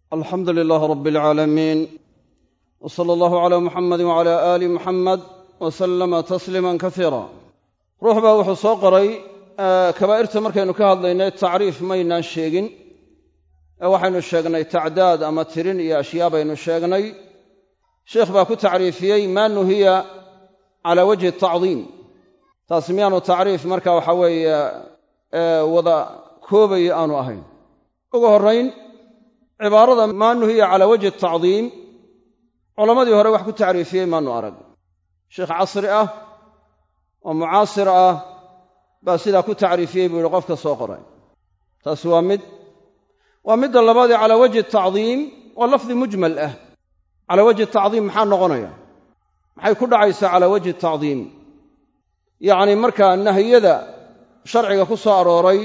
alxamdu lilaah rab alcaalamiin w sala allahu calaa muxamedi wacala aali muxamed wa sallama tasliima kasiira ruux baa wuxuu soo qoray kabaa'irta markaynu ka hadlaynay tacriif maynaan sheegin ee waxaynu sheegnay tacdaad ama tirin iyo ashyaa baynu sheegnay sheikh baa ku tacriifiyey maa nuhiya calaa wajhi tacdiim taasi miyaanu tacriif marka waxa weeye wada koobaya aanu ahayn ugu horrayn cibaarada maa nuhiya calaa wajhi tacdiim culammadii hore wax ku tacriifiyey maanu arag sheikh casri ah oo mucaasir ah baa sidaa ku tacriifiyey buu yihi qofka soo qoray taasi waa mid waa midda labaadee calaa wajhi tacdiim waa lafdi mujmal ah calaa wajhi tacdiim maxaa noqonaya maxay ku dhacaysaa calaa wajhi tacdiim yacni markaa nahiyada sharciga ku soo arooray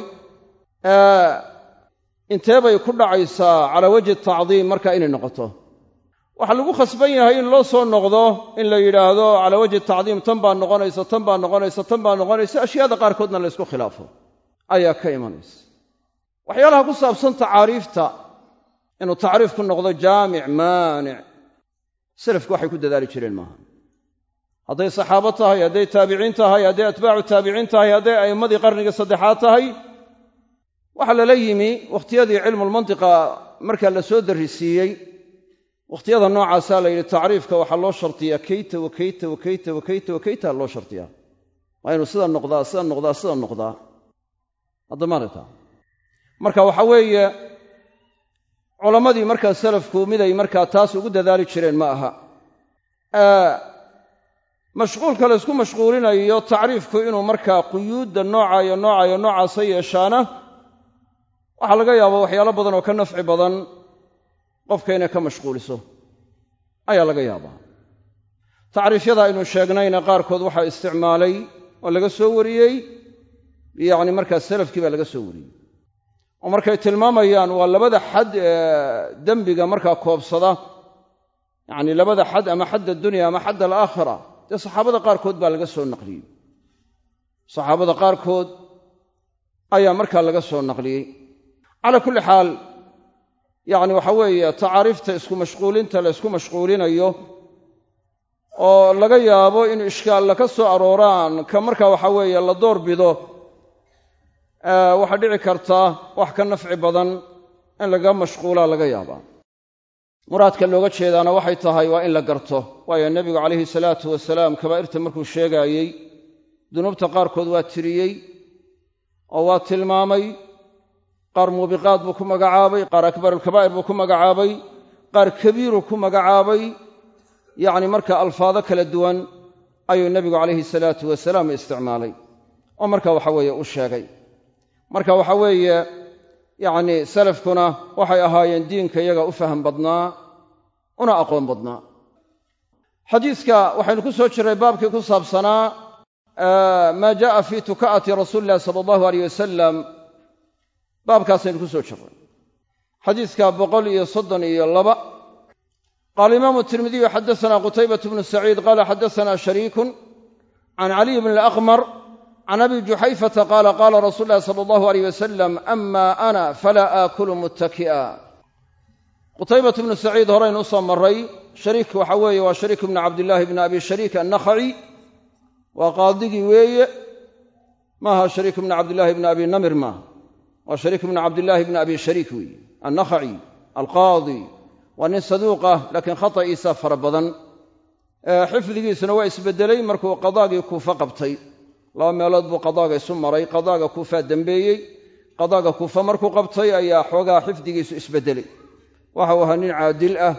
intee bay ku dhacaysaa calaa wajhi tacdiim marka inay noqoto waxaa lagu khasban yahay in loo soo noqdo in la yidhaahdo calaa wajhi tacdiim tan baa noqonaysa tan baa noqonaysa tan baa noqonaysa ashyaada qaarkoodna la ysku khilaafo ayaa ka imanaysa waxyaalaha ku saabsan tacaariifta inuu tacriif ku noqdo jaamic maanic salafku waxay ku dadaali jireen maaha hadday saxaabo tahay hadday taabiciin tahay hadday atbaacu taabiciin tahay hadday a'immadii qarnigii saddexaad tahay waxaa lala yimi wakhtiyadii cilmulmantiqa markaa la soo darrisiiyey wakhtiyada noocaasaa la yidhi tacriifka waxaa loo shartiyaa keyta wa keyta wa keyta wa keyta wa keyta loo shartiyaa waa inuu sida noqdaa sida noqdaa sida noqdaa haddamaarata marka waxa weeye culammadii markaa salafku miday markaa taas ugu dadaali jireen ma aha mashquulka la ysku mashquulinayo tacriifku inuu markaa quyuudda noocayo noocayo noocaasa yeeshaana waxaa laga yaabaa waxyaalo badan oo ka nafci badan qofka inay ka mashquuliso ayaa laga yaabaa tacriifyada aynu sheegnayna qaarkood waxaa isticmaalay oo laga soo wariyey yacni markaa salafkii baa laga soo wariyey oo markay tilmaamayaan waa labada xad ee dembiga markaa koobsada yacni labada xad ama xadd addunya ama xadd alaakhira dee saxaabada qaarkood baa laga soo naqliyey saxaabada qaarkood ayaa markaa laga soo naqliyey calaa kulli xaal yacni waxa weeye tacaariifta isku mashquulinta la ysku mashquulinayo oo laga yaabo in ishkaalla ka soo arooraan ka markaa waxa weeye la door bido waxaa dhici karta wax ka nafci badan in laga mashquulaa laga yaabaa muraadka looga jeedaana waxay tahay waa in la garto waayo nebigu calayhi salaatu wasalaam kabaa'irta markuu sheegaayey dunuubta qaarkood waa tiriyey oo waa tilmaamay qaar muubiqaad buu ku magacaabay qaar akbarulkabaa'ir buu ku magacaabay qaar kabiiruu ku magacaabay yacni marka alfaado kala duwan ayuu nebigu calayhi salaatu wasalaam isticmaalay oo marka waxa weeye u sheegay marka waxa weeye yacni salafkuna waxay ahaayeen diinka iyaga u faham badnaa una aqoon badnaa xadiiska waxaynu ku soo jirray baabkii ku saabsanaa maa ja'a fii tuka'ati rasuuli illahi sala allahu aleyh wasalam baabkaasaynu ku soo jirray xadiiska boqol iyo soddon iyo laba qaala imaamu tirmidiyu xaddasanaa qutaybatu bnu saciid qaala xaddasanaa shariikun can caliy bni alaqmar can abi juxayfata qaala qaala rasuulu llahi sala allahu aleyh wasalam ama ana falaa aakulu muttaki'a qutaybatu bnu saciid horaynu u soo marray shariik waxa weeye waa shariik bnu cabdillaahi bni abi shariik annakhaci waa qaadigii weeye maaha shariik bnu cabdillaahi bni abi namir maaha waa shariik bnu cabdillaahi bni abi shariik weeye annakhaci alqaadi waa nin saduuq ah laakiin khata'iisa fara badan xifdigiisuna waa isbedelay markuu qadaagii kuufa qabtay laba meelood buu qadaaga isu maray qadaaga kuufaa dembeeyey qadaaga kuufa markuu qabtay ayaa xoogaa xifdigiisu isbedelay waxau ahaa nin caadil ah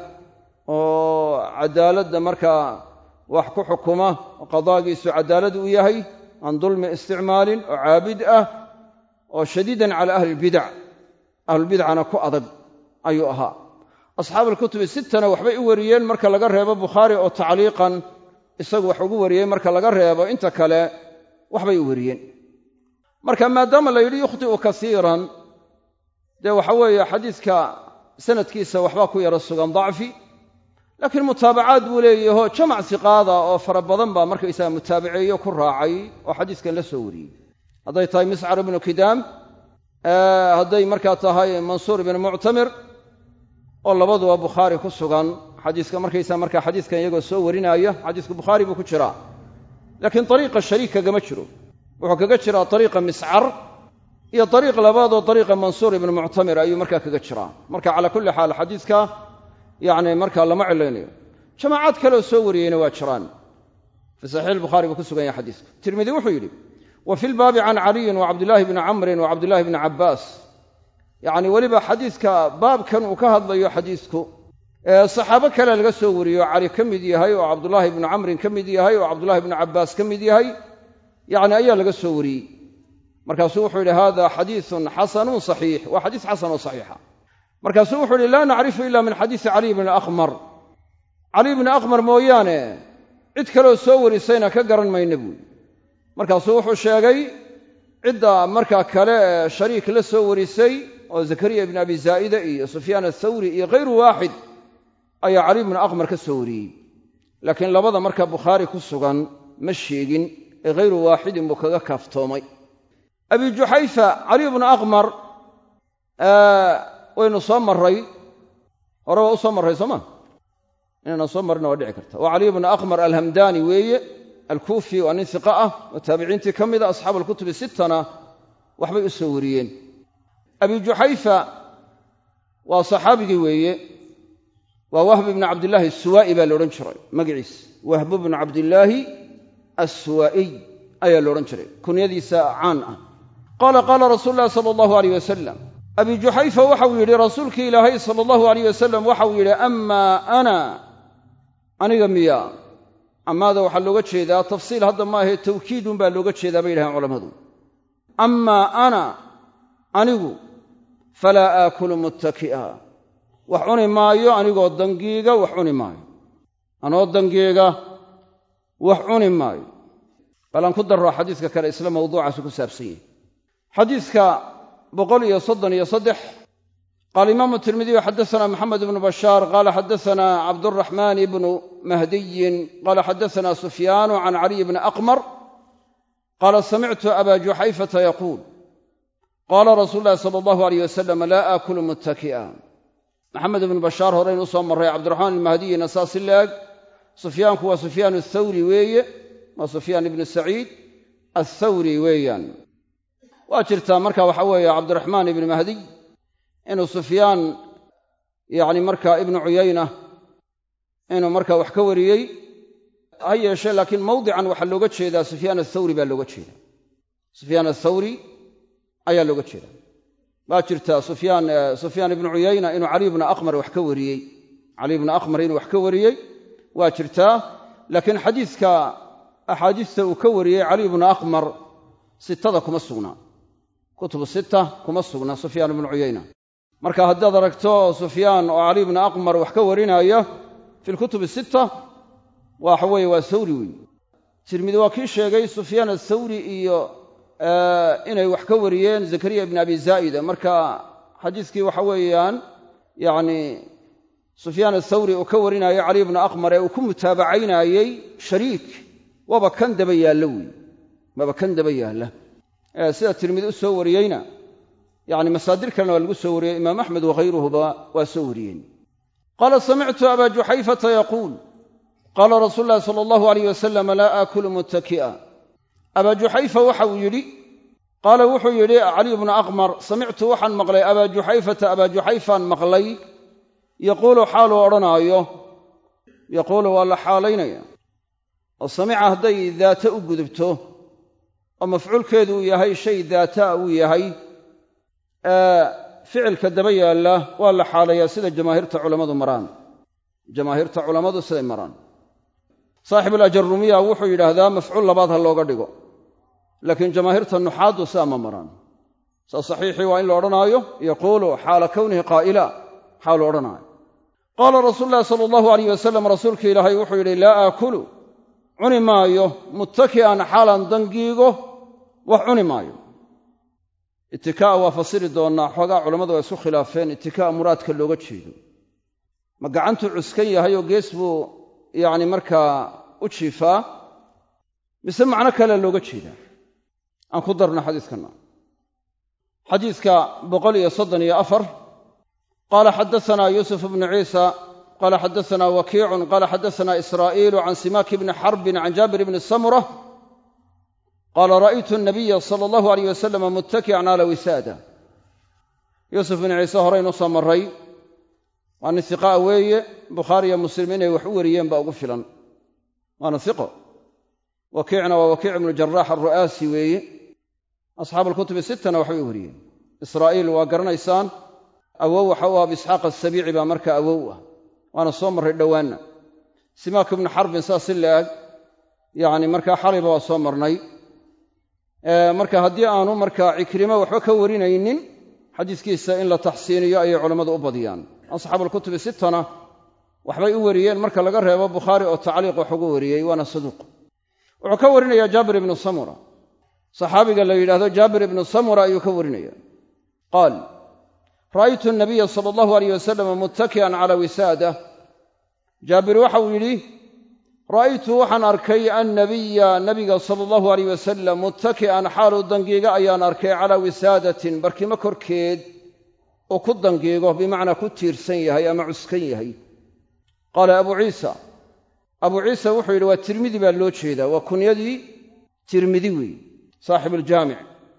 oo cadaaladda markaa wax ku xukuma oo qadaagiisu cadaalad uu yahay aan dulmi isticmaalin oo caabid ah oo shadiidan cala ahli lbidac ahlulbidcana ku adag ayuu ahaa asxaabualkutubi sittana waxbay u wariyeen marka laga reebo bukhaari oo tacliiqan isagu wax ugu wariyey marka laga reebo inta kale waxbay u wariyeen marka maadaama la yidhi yukhti'u kasiiran dee waxa weeye xadiiska sanadkiisa waxbaa ku yaro sugan dacfi laakiin mutaabacaad buu leeyahoo jamac siqaada oo fara badan baa markaysaga mutaabaceeyo ku raacay oo xadiiskan la soo wariyey hadday tahay miscar ibnu kidaam hadday markaa tahay mansuur ibnu muctamir oo labaduba bukhaari ku sugan xadiiska markaysaa markaa xadiiskan iyagoo soo warinaayo xadiisku bukhaari buu ku jiraa laakiin dariiqa shariik kagama jiro wuxuu kaga jiraa dariiqa miscar iyo dariiq labaadoo dariiqa mansuur ibnu muctamir ayuu markaa kaga jiraa marka calaa kulli xaal xadiiska yacni markaa lama cilaynayo jamaacaad kaleoo soo wariyeyna waa jiraan fii saxiix albukhaari buu ku sugan yahay xadiisku tirmidi wuxuu yidhi wa fi lbaabi can caliyin wa cabdillaahi bni camrin wa cabdillahi bni cabbaas yacni weliba xadiiska baabkan uu ka hadlayo xadiisku ee saxaabo kale laga soo wariyo cali ka mid yahay oo cabdullaahi ibnu camrin ka mid yahay oo cabdullahi ibnu cabbaas ka mid yahay yacni ayaa laga soo wariyey markaasuu wuxuu yidhi hada xadiisun xasanun saxiix waa xadiis xasan oo saxiixa markaasuu wuxuu yidhi laa nacrifu ila min xadiisi caliy bni aqmar caliy bni aqmar mooyaane cid kaleoo soo warisayna ka garan mayna buuli markaasuu wuxuu sheegay cidda markaa kale ee shariik la soo warisay oo zakariya ibni abi zaa'ida iyo sufyaan athawri iyo khayru waaxid ayaa caliy bni aqmar ka soo wariyey laakiin labada marka bukhaari ku sugan ma sheegin ee khayru waaxidin buu kaga kaaftoomay abi juxayfa caliy bnu aqmar waynu soo marray hore waa u soo marray sooma inaynan soo marrina waa dhici karta waa caliy bnu aqmar alhamdani weeye alkuufi waa nin hiqa ah oo taabiciintii ka mida asxaabu alkutubi sittana waxbay u soo wariyeen abi juxayfa waa saxaabigii weeye waa wahb ibnu cabdillaahi asuwaa'i baa laodhan jiray magaciis wahbu bnu cabdillaahi assuwaa'iy ayaa la odhan jiray kunyadiisa caan ah qaala qaala rasuulu llahi sala allahu aleyh wasalam abi juxayfa waxau yidhi rasuulkii ilaahay sala allahu aleyh wasalam waxau yidhi amaa ana aniga miya amaada waxaa looga jeedaa tafsiil hadda ma ahee tawkiidun baa looga jeedaa bay yidhahaan culammadu amaa ana anigu falaa aakulu muttaki'a wax cuni maayo anigoo dangiiga wax cuni maayo anoo dangiiga wax cuni maayo bal aan ku darro xadiiska kale isla mawduucaasi ku saabsan yahay xadiiska boqol iyo soddon iyo saddex qaala imaamu tirmidiyu xaddasanaa maxamed ibnu bashaar qaala xaddasanaa cabduraxmaan ibnu mahdiyin qaala xaddasanaa sufyaanu can caliy bni aqmar qaala samictu aba juxayfata yaquul qaala rasuulu llahi sala allahu aleyh wasalam laa aakulu muttaki'a maxamed ibnu bashaar horeynu usoo marray cabdiraxmaan ilmahdiyina saasi laeg sufyaanku waa sufyaan athawri weeye waa sufyaan ibnu saciid athawri weeyaan waa jirtaa marka waxa weeye cabdiraxmaan ibnu mahdiy inuu sufyaan yacni marka ibnu cuyayna inuu marka wax ka wariyey ha yeeshee laakiin mawdican waxaa looga jeedaa sufyaan athawri baa looga jeeda sufyaan athawri ayaa looga jeeda waa jirtaa sufyaan sufyaan ibnu cuyayna inuu caliy bna aqmar wax ka wariyey caliy bna aqmar inuu wax ka wariyey waa jirtaa laakiin xadiiska axaadiista uu ka wariyey caliy bnu aqmar sitada kuma sugnaa kutubu sita kuma sugna sufyaan ibnu cuyayna marka haddaad aragto sufyaan oo caliy bna aqmar wax ka warinaya fi lkutubi sita waxa weeye waa thawri weyn tirmidi waa kii sheegay sufyaan athawri iyo inay wax ka wariyeen zakariya ibn abi zaa'ida marka xadiiskii waxa weeyaan yacni sufyaan athawri uu ka warinaayo caliy bna aqmar ee uu ku mutaabacaynayey shariik waaba kan daba yaalla wey waaba kan daba yaalla sida tirmidi u soo wariyeyna yacni masaadir kalena waa lagu soo wariyey imaam axmed wakhayruhuba waa soo wariyeen qaala samictu aba juxayfata yaquul qaala rasuulu llahi sala allahu alayh wasalam laa aakulu muttaki'a abaa juxayfa waxa uu yidhi qaala wuxuu yidhi caliy bnu aqmar samictu waxaan maqlay abaa juxayfata abaa juxayfaan maqlay yaquulu xaaluu odhanaayo yaquulu waa la xaalaynaya oo samica hadday daata u gudubto oo mafcuulkeedu uu yahay shay daataa uu yahay ficilka daba yaalla waa la xaalayaa sida jamaahiirta culammadu maraan jamaahiirta culammadu siday maraan saaxibuulajarumiya wuxuu yidhaahdaa mafcuul labaad ha looga dhigo laakiin jamaahiirta nuxaaddu sidaa ma maraan saa saxiixii waa in la odhanaayo yaquulu xaala kownihi qaa'ila xaalu odhanaayo qaala rasuulu llahi sala allahu alayh wasalam rasuulka ilaahay wuxuu yidhi laa aakulu cuni maayo muttaki'an xaalan dangiigo wax cuni maayo itikaa'a waa fasiri doonnaa xoogaa culammadu waa isku khilaafeen itikaa'a muraadka looga jeedo ma gacantuu cuskan yahay oo gees buu yacni markaa u jiifaa mise macno kale looga jeedaa aan ku darno xadiiskanna xadiiska boqol iyo soddon iyo afar qaala xadaana yuusuf bnu ciisa qala xadaana wakiicun qala xadaana israa'iilu can simaaki bni xarbin can jaabir bni samura qaala ra'aytu nabiya sala allahu alayh wasalama muttaki'an cala wisaada yuusuf bnu ciise horeynu soo maray waa nin hiqaa weeye bukhaariyo muslim inay wax u wariyeen baa ugu filan waana hiqo wakiicna waa wakiic ibnu jaraax alru'aasi weeye asxaabu alkutubi sittana waxbay u wariyeen israa'iil waa garanaysaan awow waxa u ah isxaaq asabiici baa marka awow ah waana soo marray dhowaanna simaak ibnu xarbin saas si laag yacni markaa xalayba waa soo marnay marka haddii aanu markaa cikrimo waxba ka warinaynin xadiiskiisa in la taxsiiniyo ayay culammadu u badiyaan asxaabu alkutubi sittana waxbay u wariyeen marka laga reebo bukhaari oo tacliiq wax ugu wariyey waana saduuq wuxuu ka warinayaa jaabir ibnu samura saxaabiga la yidhahdo jaabir ibnu samura ayuu ka warinaya qaal ra'aytu nabiya sala allahu alayh wasalama muttaki'an cala wisaada jaabir waxauu yidhi ra'aytu waxaan arkay annabiya nabiga sala allahu alayh wasalam muttaki'an xaaluu dangiiga ayaan arkay calaa wisaadatin barkimo korkeed oo ku dangiigo bimacnaa ku tiirsan yahay ama cuskan yahay qaala abuu ciisa abuu ciisa wuxuu yidhi waa tirmidi baa loo jeedaa waa kunyadii tirmidi weeye saaxibu aljaamic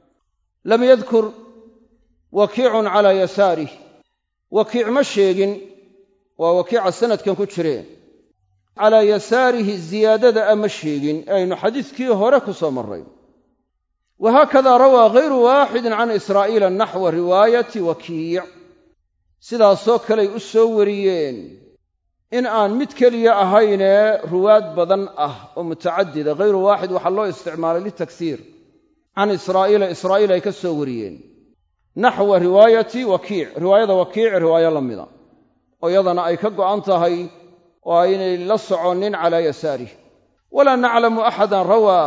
lam yadkur wakiicun calaa yasaarih wakiic ma sheegin waa wakiica sanadkan ku jireen calaa yasaarihi ziyaadada a ma sheegin ee aynu xadiiskii hore ku soo marray wahaakada rawaa hayru waaxidin can israa'iila naxwa riwaayati wakiic sidaasoo kaley u soo wariyeen in aan mid keliya ahaynee ruwaad badan ah oo mutacadida hayru waaxid waxaa loo isticmaalay litagsiir can israa'iila israa'iil ay ka soo wariyeen naxwa riwaayati wakiic riwaayada wakiic riwaayo la mida oo iyadana ay ka go'an tahay oo aynay la soconnin calaa yasaarih walaa naclamu axadan rawaa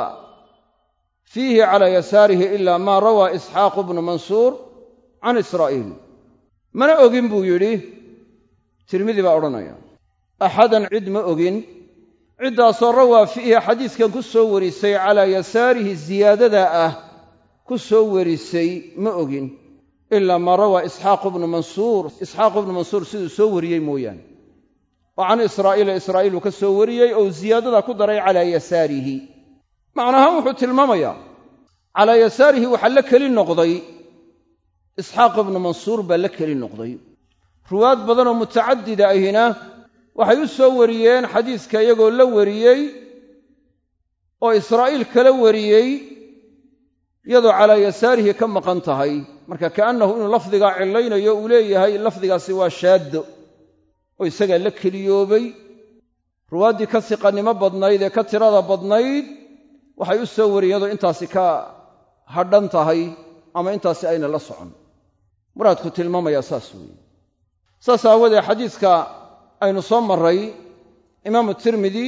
fiihi calaa yasaarihi ila maa rawaa isxaaqu bnu mansuur can israa'iil mana ogin buu yidhi tirmidi baa odhanaya axadan cid ma ogin ciddaasoo rawaa fiihi xadiiskan ku soo warisay calaa yasaarihi ziyaadada ah ku soo warisay ma ogin ilaa maa rawaa isxaaqu bnu mansuur isxaaqu bnu mansuur siduu soo wariyey mooyaane oo can israa'iila israa'iil uu ka soo wariyey ou ziyaadada ku daray calaa yasaarihi macnahaan wuxuu tilmaamayaa calaa yasaarihi waxaa la keli noqday isxaaq ibnu mansuur baa la keli noqday ruwaad badanoo mutacadida ahina waxay u soo wariyeen xadiiska iyagoo la wariyey oo israa'iil kala wariyey iyadoo calaa yasaarihi ka maqan tahay marka ka'annahu inuu lafdigaa cillaynayo uu leeyahay lafdigaasi waa shaaddo oo isagaa la keliyoobay ruwaaddii ka siqannimo badnayd ee ka tirada badnayd waxay u soo wariyeen iyadoo intaasi ka hadhan tahay ama intaasi ayna la socon muraadku tilmaamayaa saas weeye saas aawadee xadiiska aynu soo marray imaamu tirmidi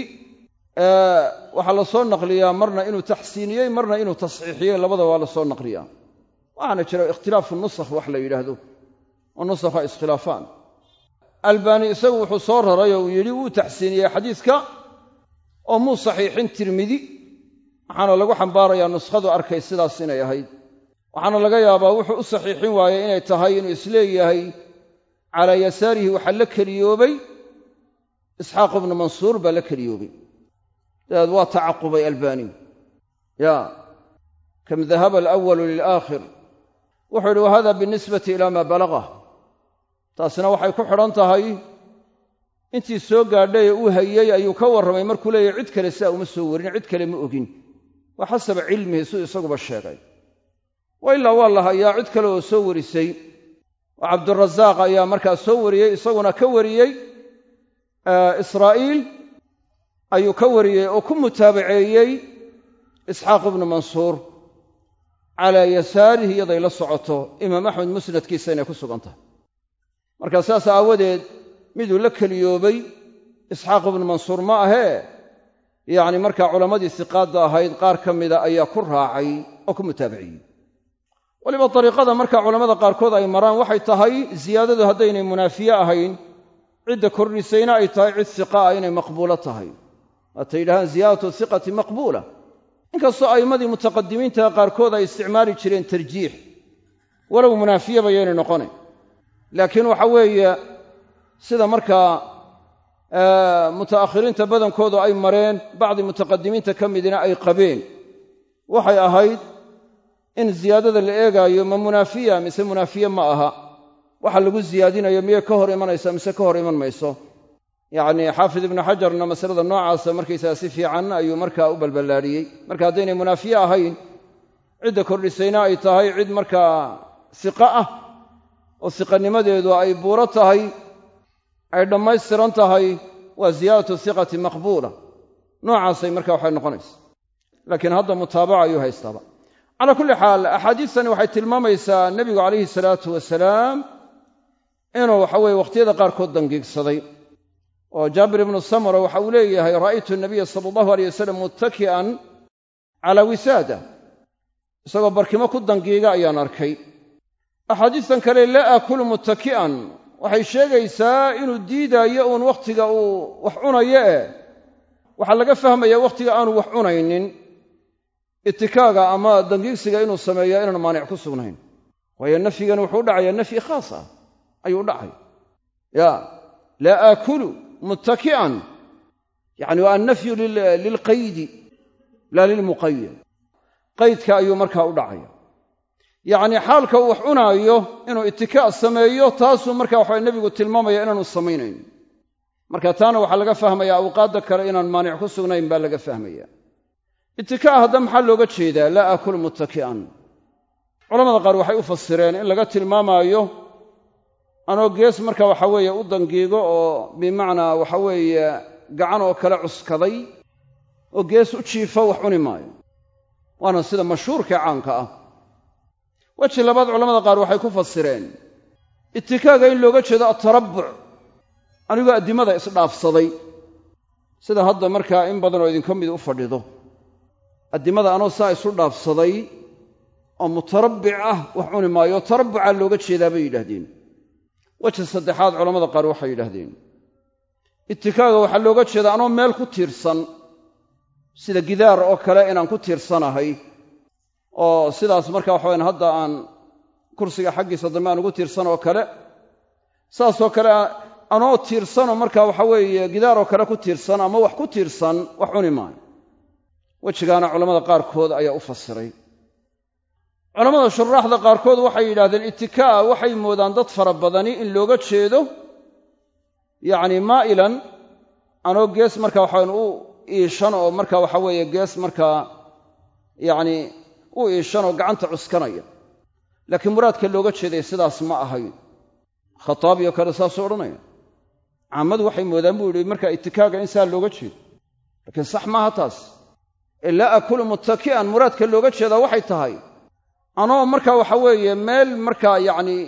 waxaa la soo naqliyaa marna inuu taxsiiniyey marna inuu tasxiixiyey labada waa la soo naqliyaa waxaana jira ikhtilaafu nusakh wax la yidhaahdo oo nusakha iskhilaafaan albaani isagu wuxuu soo raray oo uu yidhi wuu taxsiiniyey xadiiska oo muu saxiixin tirmidi waxaana lagu xambaarayaa nuskhadu arkay sidaas inay ahayd waxaana laga yaabaa wuxuu u saxiixin waayey inay tahay inuu isleeyahay calaa yasaarihi waxaa la keliyoobay isxaaq ibnu mansuur baa la keliyoobay dabeed waa tacaqubay albaani ya kam dahaba alawalu lilaakhir wuxuu yidhi wahada binisbati ila maa balagah taasina waxay ku xidhan tahay intii soo gaadhay ee uu hayey ayuu ka warramay markuu leeyahy cid kale sidaa uma soo warin cid kale ma ogin waa xasaba cilmihi siduu isaguba sheegay wa ilaa waa la hayaa cid kale oo soo warisay oo cabdurasaaq ayaa markaa soo wariyey isaguna ka wariyey israa'iil ayuu ka wariyey oo ku mutaabaceeyey isxaaq ibnu mansuur calaa yasaarihi iyaday la socoto imaam axmed musnadkiisa inay ku sugan tahay marka saas aawadeed miduu la keliyoobay isxaaq ibnu mansuur ma ahee yacni markaa culammadii siqaadda ahayd qaar ka mida ayaa ku raacay oo ku mutaabiciyey weliba dariiqada markaa culammada qaarkood ay maraan waxay tahay ziyaadadu haddaynay munaafiye ahayn cidda kordhisayna ay tahay cid siqa ah inay maqbuulo tahay waatay yidhahaan ziyaadatu hiqati maqbuula inkastoo a'immadii mutaqadimiinta qaarkood ay isticmaali jireen tarjiix walow munaafiyaba yaynay noqonayn laakiin waxa weeye sida markaa muta'akhiriinta badankoodu ay mareen bacdi mutaqadimiinta ka midina ay qabeen waxay ahayd in ziyaadada la eegaayo ma munaafiya mise munaafiye ma aha waxa lagu ziyaadinayo miyay ka hor imanaysa mise ka hor iman mayso yacni xaafid ibnu xajarna masalada noocaasa markaysaga si fiican ayuu markaa u balballaadhiyey marka haddaynay munaafiye ahayn cidda kordhisayna ay tahay cid markaa siqa ah oo siqanimadeedu ay buuro tahay ay dhammaystiran tahay waa ziyaadatu siqati maqbuula noocaasay marka waxay noqonaysa laakiin hadda mutaabaca ayuu haystaaba calaa kulli xaal axaadiistani waxay tilmaamaysaa nebigu calayhi salaatu wasalaam inuu waxa weye wakhtiyada qaarkood dangiigsaday oo jaabir ibnu samura waxa uu leeyahay ra'aytu nabiya sala allahu aleyh wasalam muttaki'an calaa wisaada isagoo barkimo ku dangiiga ayaan arkay axaadiistan kale laa aakulu muttaki'an waxay sheegaysaa inuu diidaayo uun wakhtiga uu wax cunayo eh waxaa laga fahmayaa wakhtiga aanu wax cunaynin itikaaga ama dangiigsiga inuu sameeya inaan maanic ku sugnayn waayo nafyigani wuxuu u dhacayaa nafyi khaas ah ayuu u dhacay ya laa aakulu muttaki'an yacni waa annafyu lilqaydi laa lilmuqayad qaydka ayuu markaa u dhacaya yacnii xaalka uu wax cunaayo inuu itikaac sameeyo taasuu marka waxa nebigu tilmaamaya inaanu samaynayn marka taana waxaa laga fahmayaa awqaadda kale inaan maanic ku sugnayn baa laga fahmaya itikaac hadda maxaa looga jeedaa laa aakulu muttaki'an culamada qaar waxay u fasireen in laga tilmaamaayo anoo gees marka waxa weeye u dangiigo oo bimacnaa waxa weeye gacan oo kale cuskaday oo gees u jiifo wax cuni maayo waana sida mashhuurkae caanka ah weji labaad culamada qaar waxay ku fasireen itikaaga in looga jeedo atarabbuc anigoo addimada isdhaafsaday sida hadda markaa in badanoo idinka mid u fadhido addimada anoo saa isu dhaafsaday oo mutarabbic ah wax cuni maayo tarabbucaa looga jeedaa bay yidhaahdeen weji saddexaad culamada qaar waxay yidhaahdeen itikaaga waxaa looga jeedaa anoo meel ku tiirsan sida gidaar oo kale inaan ku tiirsanahay oo sidaas marka waxawayan hadda aan kursiga xaggiisa dambe aan ugu tiirsan oo kale saasoo kale anoo tiirsanoo marka waxa weeye gidaaroo kale ku tiirsan ama wax ku tiirsan wax cuni maayo wejigaana culammada qaarkood ayaa u fasiray culammada shuraaxda qaarkood waxay yidhahdeen itikaa'a waxay moodaan dad fara badani in looga jeedo yacni maa'ilan anoo gees marka waxawayan u iishan oo marka waxa weeye gees markaa yacni u iishan oo gacanta cuskanaya laakiin muraadka looga jeeday sidaas ma ahayn khataabiyo kale saasuu odhanaya caamadu waxay moodaan buu yidhi marka itikaaga in saa looga jeedo laakiin sax maaha taas ee laa akulu muttaki'an muraadka looga jeedaa waxay tahay anoo marka waxa weeye meel markaa yacni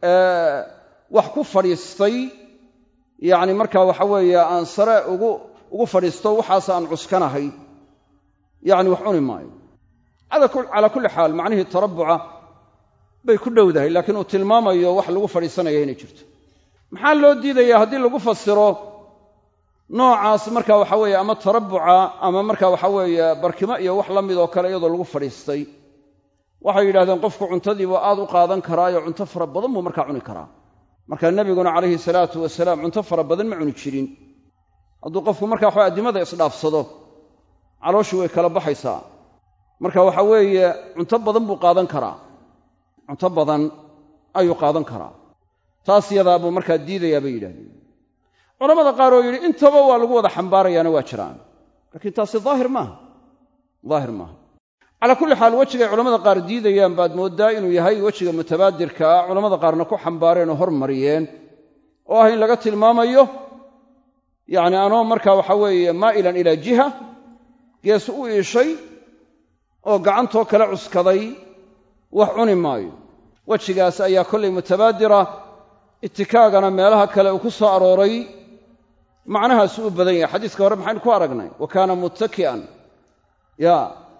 wax ku fadhiistay yacni marka waxa weeye aan sare ugu ugu fadhiisto waxaas aan cuskanahay yacni wax cuni maayo calaa kulli xaal macnihii tarabbuca bay ku dhowdahay laakiin uu tilmaamayo wax lagu fadhiisanaya inay jirto maxaa loo diidayaa haddii lagu fasiro noocaas marka waxa weeye ama tarabbuca ama marka waxa weeye barkimo iyo wax la mid oo kale iyadoo lagu fadhiistay waxay yidhahdeen qofku cuntadiibu aad u qaadan karaayo cunto fara badan buu markaa cuni karaa marka nebiguna calayhi salaatu wasalaam cunto fara badan ma cuni jirin hadduu qofku marka waxa addimada isdhaafsado calooshii way kala baxaysaa marka waxa weeye cunto badan buu qaadan karaa cunto badan ayuu qaadan karaa taas yadaa buu markaa diidayaa bay yidhahdeen culamada qaar oo yidhi intaba waa lagu wada xambaarayaana waa jiraan laakiin taasi daahir maaha daahir maaha calaa kulli xaal wejigay culamada qaar diidayaan baad mooddaa inuu yahay wejiga mutabaadirka ah culamada qaarna ku xambaareen oo hormariyeen oo ah in laga tilmaamayo yacni anoo markaa waxa weeye maa'ilan ilaa jiha gees u iishay oo gacantoo kale cuskaday wax cuni maayo wejigaas ayaa kollay mutabaadira itikaagana meelaha kale uu ku soo arooray macnahaasu u badan yahay xadiiska hore maxaynu ku aragnay wa kaana muttaki'an ya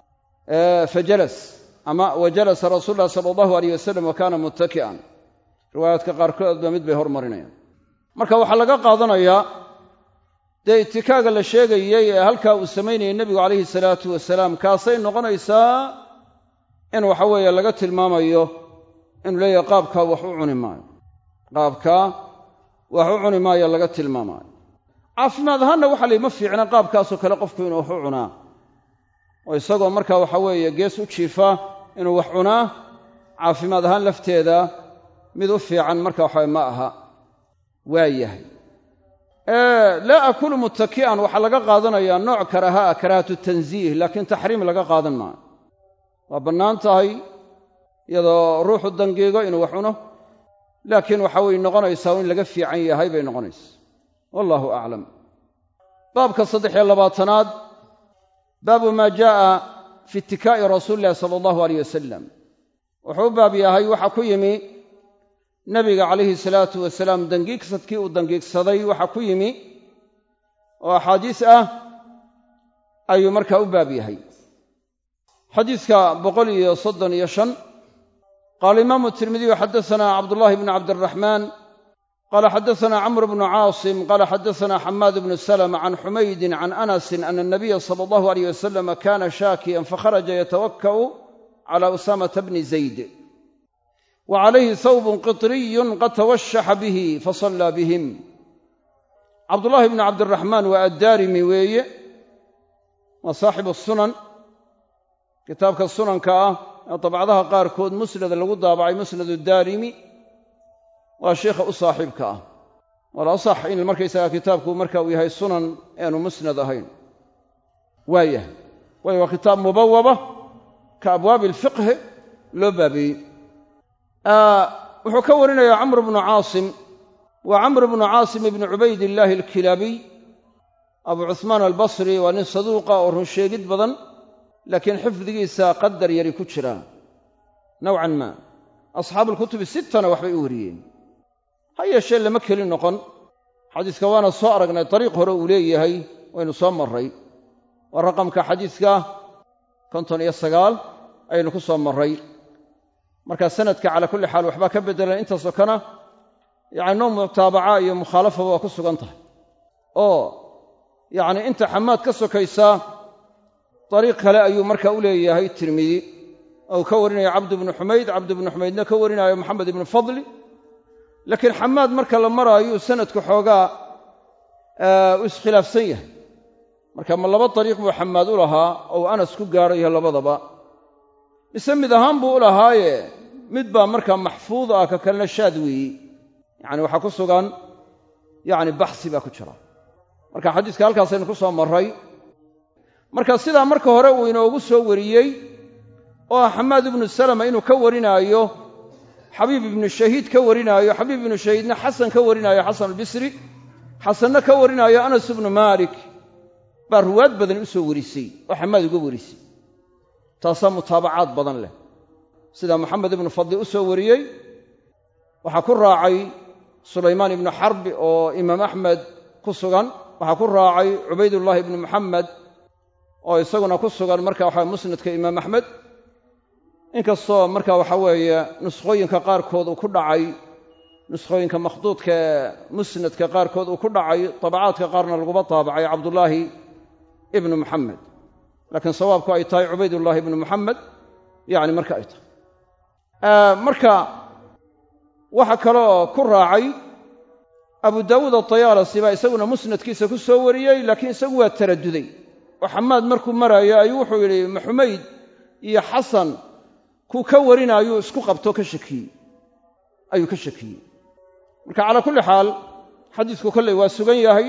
fajalas ama wa jalasa rasuulu llahi sala allahu alayh wasalam wa kaana muttaki'an riwaayaadka qaarkoodba mid bay hormarinayaan marka waxaa laga qaadanayaa dee itikaaga la sheegayey ee halkaa uu samaynayay nebigu calayhi salaatu wasalaam kaasay noqonaysaa in waxa weeye laga tilmaamayo inuu leeyahay qaabkaa wax u cuni maayo qaabkaa wax u cuni maayo laga tilmaamaayo caafimaad ahaanna waxa la ma fiicna qaabkaasoo kale qofku inuu wax u cunaa oo isagoo markaa waxa weeye gees u jiifa inuu wax cunaa caafimaad ahaan lafteeda mid u fiican marka waxawe ma aha waa yahay laa akulu muttaki'an waxaa laga qaadanayaa nooc karahaa karaahatu tansiih laakiin taxriim laga qaadan maayo waa bannaan tahay iyadoo ruuxu dangiigo inuu wax cuno laakiin waxa way noqonaysaa in laga fiican yahay bay noqonaysaa wallahu aclam baabka saddex-iyo labaatanaad baabu maa jaa'a fi itikaa'i rasuuli illahi sala allahu aleyh wasalam wuxuu u baab yahay waxaa ku yimi nabiga calayhi salaatu wasalaam dangiigsadkii uu dangiigsaday waxaa ku yimi oo axaadiis ah ayuu markaa u baab yahay xadiidka boqol iyo soddon iyo shan qaala imaamu tirmidiyu xaddasanaa cabdullahi bnu cabdiraxmaan qaala xaddasanaa camr bnu caasim qaala xaddasanaa xamaad bnu salama can xumaydin can anasin ana anabiya sala allahu aleyh wasalam kana shaakiyan fakharaja yatawakka'u cala usaamata bni zayd wa calayhi hawbun qitriyun qad tawashaxa bihi fasallaa bihim cabdullaahi bnu cabdiraxmaan waa addaarimi weeye waa saaxibu sunan kitaabka sunanka ah ee dabcadaha qaarkood musnad lagu daabacay musnadu daarimi waa sheikha u saaxiibka ah wala sax in markaysagaa kitaabku marka uu yahay sunan eanu musnad ahayn waayah waayo waa kitaab mubawaba ka abwaabi alfiqhi loo baabeeyey wuxuu ka warinayaa camr bnu caasim waa camr bnu caasim ibni cubaydillaahi alkilaabiy abu cuhmaan albasri waa nin saduuqa oo run sheegid badan laakiin xifdigiisa qadar yari ku jira nowcan maa asxaabuulkutubi sittana waxbay u wariyeen ha yeeshee lama keli noqon xadiiska waana soo aragnay dariiq hore uu leeyahay waynu soo marray waa raqamka xadiiska konton iyo sagaal ayaynu ku soo marray markaa sanadka calaa kulli xaal waxbaa ka beddelan intaasoo kana yacni noo mutaabaca iyo mukhaalafaba waa ku sugan tahay oo yacni inta xamaad ka sokaysaa dariiq kale ayuu marka u leeyahay tirmidi ou ka warinaya cabdu bnu xumayd cabdu bnu xumaydna ka warinaayo maxamed ibnu fadli laakiin xamaad marka la maraayo sanadku xoogaa u iskhilaafsan yahay marka ma laba dariiq buu xamaad u lahaa ou anas ku gaarayo labadaba mise mid ahaan buu u lahaaye mid baa markaa maxfuud ah ka kalena shaad weeyi yacni waxaa ku sugan yacni baxsi baa ku jira marka xadiiska halkaasaynu ku soo marray marka sidaa marka hore uu inoogu soo wariyey oo ah xamaad ibnu salama inuu ka warinaayo xabiib ibnu shahiid ka warinaayo xabiib ibnu shahiidna xasan ka warinaayo xasan albisri xasanna ka warinaayo anas ibnu maalik baa ruwaad badan u soo warisay oo xamaad uga warisay taasaa mutaabacaad badan leh sida maxamed ibnu fadli u soo wariyey waxaa ku raacay sulaymaan ibnu xarbi oo imaam axmed ku sugan waxaa ku raacay cubaydullaahi ibnu muxamed oo isaguna ku sugan marka waxa musnadka imaam axmed inkastoo marka waxa weeye nuskhooyinka qaarkood uu ku dhacay nuskhooyinka makhduudka ee musnadka qaarkood uu ku dhacay tabacaadka qaarna laguba taabacay cabdullaahi ibnu muxamed laakiin sawaabku ay tahay cubaydullaahi ibnu muxamed yacni marka ay tahay marka waxa kale oo ku raacay abu daawuud atayaalasi baa isaguna musnadkiisa ku soo wariyey laakiin isagu waa taraduday oo xamaad markuu maraayo ayuu wuxuu yidhi maxumayd iyo xasan kuu ka warinaayuu isku qabto ka shakiyey ayuu ka shakiyey marka calaa kulli xaal xadiisku kolley waa sugan yahay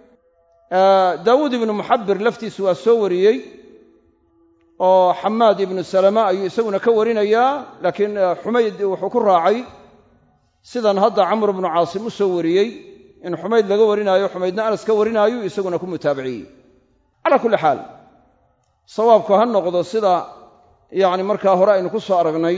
daawuud ibnu muxabbir laftiisu waa soo wariyey oo xamaad ibnu salama ayuu isaguna ka warinayaa laakiin xumayd wuxuu ku raacay sidan hadda camr bnu caasim u soo wariyey in xumayd laga warinaayo xumaydna anas ka warinaayu isaguna ku mutaabiciyey calaa kulli xaal sawaabku ha noqdo sida yacni markaa hore aynu ku soo aragnay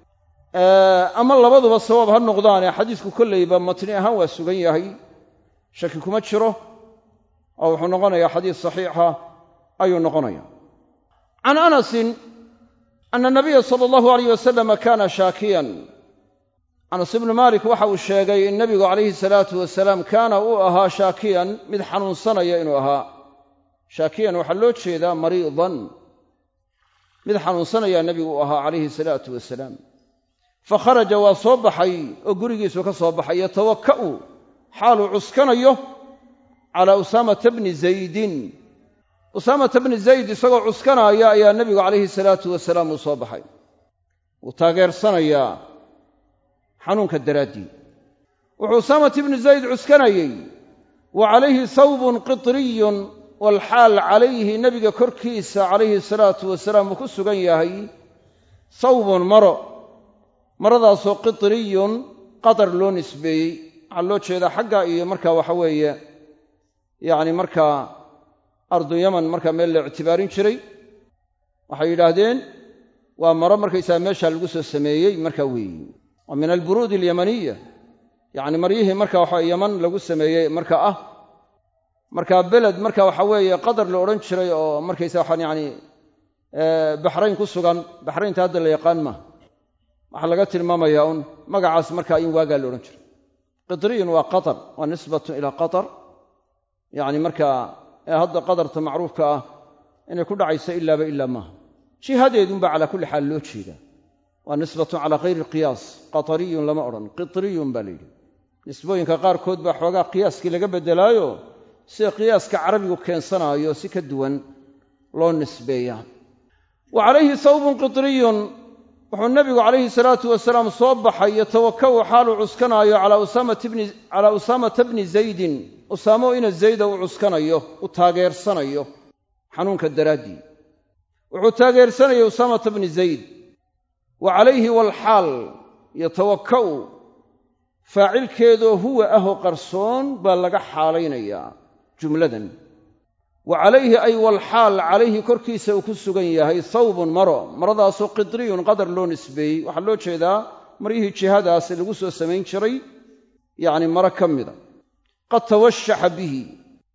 ama labaduba sawaab ha noqdaane xadiisku kolleyba matni ahaan waa sugan yahay shaki kuma jiro oo wuxuu noqonayaa xadiis saxiixa ayuu noqonaya can anasin ana nabiya sala allahu alayh wasalama kana shaakiyan anas ibnu maalik waxa uu sheegay in nebigu calayhi salaatu wasalaam kaana uu ahaa shaakiyan mid xanuunsanaya inuu ahaa shaakiyan waxaa loo jeedaa mariidan mid xanuunsanayaa nebigu uu ahaa calayhi salaatu wasalaam fa kharaja waa soo baxay oo gurigiisu ka soo baxay yatawakka'u xaaluu cuskanayo calaa usaamata bni zaydin usaamata bni zayd isagoo cuskanaaya ayaa nebigu calayhi salaatu wasalaam uu soo baxay wuu taageersanayaa xanuunka daraaddii wuxuu usaamat ibnu zayd cuskanayey wa calayhi sawbun qitriyun walxaal calayhi nebiga korkiisa calayhi salaatu wasalaam uu ku sugan yahay sawbun maro maradaasoo qitriyun qatar loo nisbeeyey waxaa loo jeedaa xagga iyo markaa waxa weeye yacni markaa ardu yaman markaa meel la ictibaarin jiray waxay yidhaahdeen waa maro markaysaga meeshaa lagu soo sameeyey markaa weeyi waa min alburuudi alyamaniya yacni maryihii marka waxa yaman lagu sameeyey marka ah markaa beled marka waxa weeye qadar la odhan jiray oo markaysa waxaan yacni baxrayn ku sugan baxraynta hadda la yaqaan maaha waxaa laga tilmaamayaa un magacaas markaa in waagaa la odhan jiray qitriyun waa qatar waa nisbatun ilaa qatar yacni markaa ee hadda qadarta macruufka ah inay ku dhacayso ilaaba ilaa maaha jihadeedunbaa calaa kulli xaal loo jeedaa waa nisbatun calaa khayri alqiyaas qatariyun lama odhan qitriyun baa la yidhi nisbooyinka qaarkood baa xoogaa qiyaaskii laga beddelaayo sida qiyaaska carabigu keensanaayo si ka duwan loo nisbeeyaa wa calayhi sawbun qitriyun wuxuu nebigu calayhi salaatu wasalaam soo baxay yatawaka'u xaaluu cuskanaayo calaa usaamata bni zaydin usaamo ina zayda uu cuskanayo u taageersanayo xanuunka daraaddii wuxuu taageersanayay usaamata bni zayd wa calayhi walxaal yatawakka'u faacilkeedoo huwa ahoo qarsoon baa laga xaalaynayaa jumladan wa calayhi ay walxaal calayhi korkiisa uu ku sugan yahay thawbun maro maradaasoo qitriyun qadar loo nisbeeyey waxaa loo jeedaa maryihii jihadaas lagu soo samayn jiray yacni maro ka mida qad tawashaxa bihi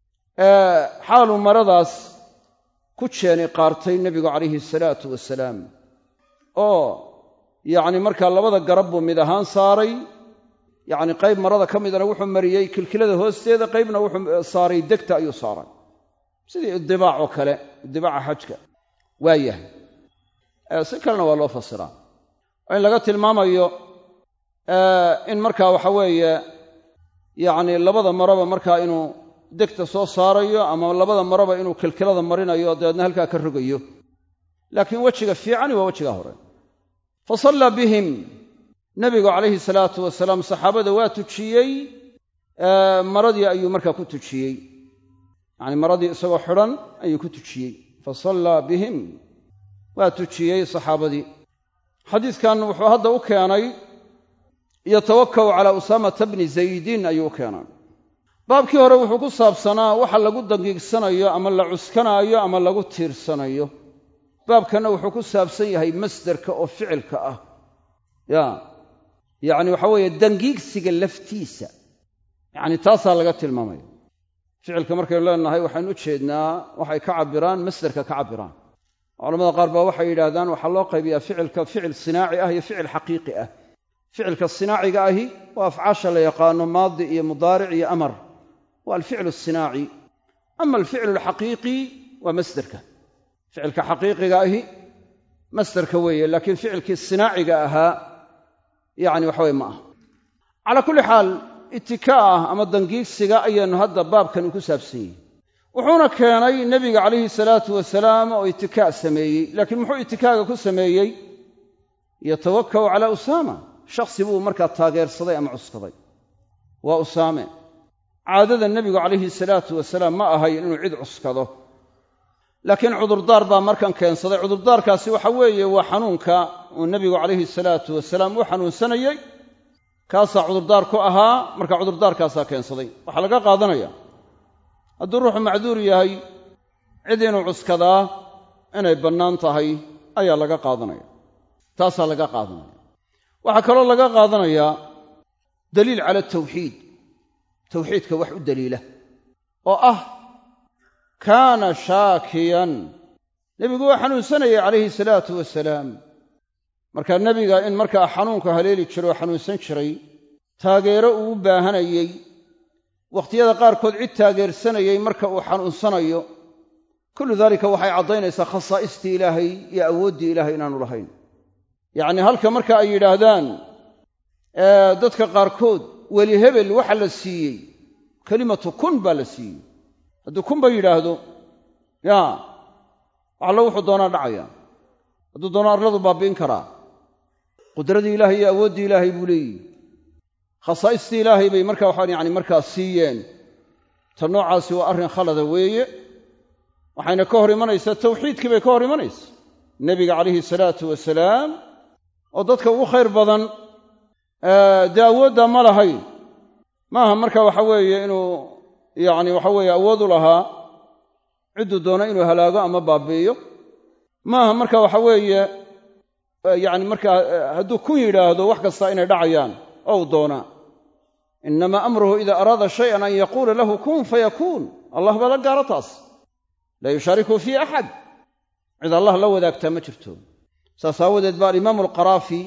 xaaluu maradaas ku jeeni qaartay nebigu calayhi salaatu wasalaam oo yacni markaa labada garab buu mid ahaan saaray yacni qayb marada ka midana wuxuu mariyey kilkilada hoosteeda qaybna wuxuu saaray degta ayuu saaray sidii idibaac oo kale idibaaca xajka waa yahay si kalena waa loo fasiraa oo in laga tilmaamayo in markaa waxa weeye yacni labada maraba markaa inuu degta soo saarayo ama labada maraba inuu kilkilada marinayo dabeedna halkaa ka rogayo laakiin wejiga fiicani waa wejiga hore fa sallaa bihim nebigu calayhi salaatu wasalaam saxaabada waa tujiyey maradii ayuu markaa ku tujiyey yacni maradii isagoo xidhan ayuu ku tujiyey fa sallaa bihim waa tujiyey saxaabadii xadiidkan wuxuu hadda u keenay yatawaka'u calaa usaamata bni zaydin ayuu u keenay baabkii hore wuxuu ku saabsanaa waxa lagu dangiigsanayo ama la cuskanaayo ama lagu tiirsanayo baabkanna wuxuu ku saabsan yahay masderka oo ficilka ah ya yacni waxa weeye dangiigsiga laftiisa yacni taasaa laga tilmaamaya ficilka markaynu leenahay waxaynu u jeednaa waxay ka cabbiraan masderka ka cabbiraan culamada qaar baa waxay yidhaahdaan waxaa loo qaybiyaa ficilka ficil sinaaci ah iyo ficil xaqiiqi ah ficilka sinaaciga ahi waa afcaasha la yaqaano maadi iyo mudaaric iyo amar waa alficlu asinaaci ama alficlu alxaqiiqi waa masderka ficilka xaqiiqiga ahi masderka weeye laakiin ficilkii sinaaciga ahaa yacni waxaweye ma aha calaa kulli xaal itikaa'ah ama dangiigsiga ayaannu hadda baabkani ku saabsan yihi wuxuuna keenay nebiga calayhi salaatu wasalaam oo itikaac sameeyey laakiin muxuu itikaaga ku sameeyey yatawaka'u calaa usaama shakhsi buu markaa taageersaday ama cuskaday waa usaame caadada nebigu calayhi salaatu wasalaam ma ahayn inuu cid cuskado laakiin cudurdaar baa markan keensaday cudurdaarkaasi waxa weeye waa xanuunka uu nebigu calayhi salaatu wasalaam u xanuunsanayey kaasaa cudurdaar ku ahaa marka cudurdaarkaasaa keensaday waxaa laga qaadanaya hadduu ruuxu macduur yahay cid inuu cuskadaa inay bannaan tahay ayaa laga qaadanaya taasaa laga qaadanaya waxaa kaloo laga qaadanayaa daliil cala tawxiid tawxiidka wax u daliila oo ah kaana shaakiyan nebigu waa xanuunsanayay calayhi salaatu wasalaam markaa nebiga in markaa xanuunka haleeli jiro oo xanuunsan jiray taageero uu u baahanayey wakhtiyada qaarkood cid taageersanayay marka uu xanuunsanayo kullu daalika waxay caddaynaysaa khasaa'istii ilaahay iyo awooddii ilaahay inaanu lahayn yacni halka marka ay yidhaahdaan dadka qaarkood weli hebel waxa la siiyey kelimatu kun baa la siiyey hadduu kun ba yidhaahdo ya waxallo wuxuu doonaa dhacaya hadduu doono arladu baabi'in karaa qudradii ilaahay iyo awooddii ilaahay buu leeyihi khasaa'istii ilaahay bay marka waxaan yani markaa siiyeen ta noocaasi waa arrin khalada weeye waxayna ka hor imanaysaa tawxiidkii bay ka hor imanaysa nebiga calayhi salaatu wasalaam oo dadka ugu khayr badan dee awooddaa ma lahayn maaha marka waxa weeye inuu yacni waxa weeye awood u lahaa cidduu doono inuu halaago ama baabi'iyo maaha marka waxa weeye yacni markaa hadduu kun yidhaahdo wax kasta inay dhacayaan ou doonaa inama amruhu ida araada shayan an yaquula lahu kun fayakuun allah baa la gaaro taas laa yushaariku fii axad cid allah la wadaagtaa ma jirto saas aawadeed ba alimaamu alqaraafi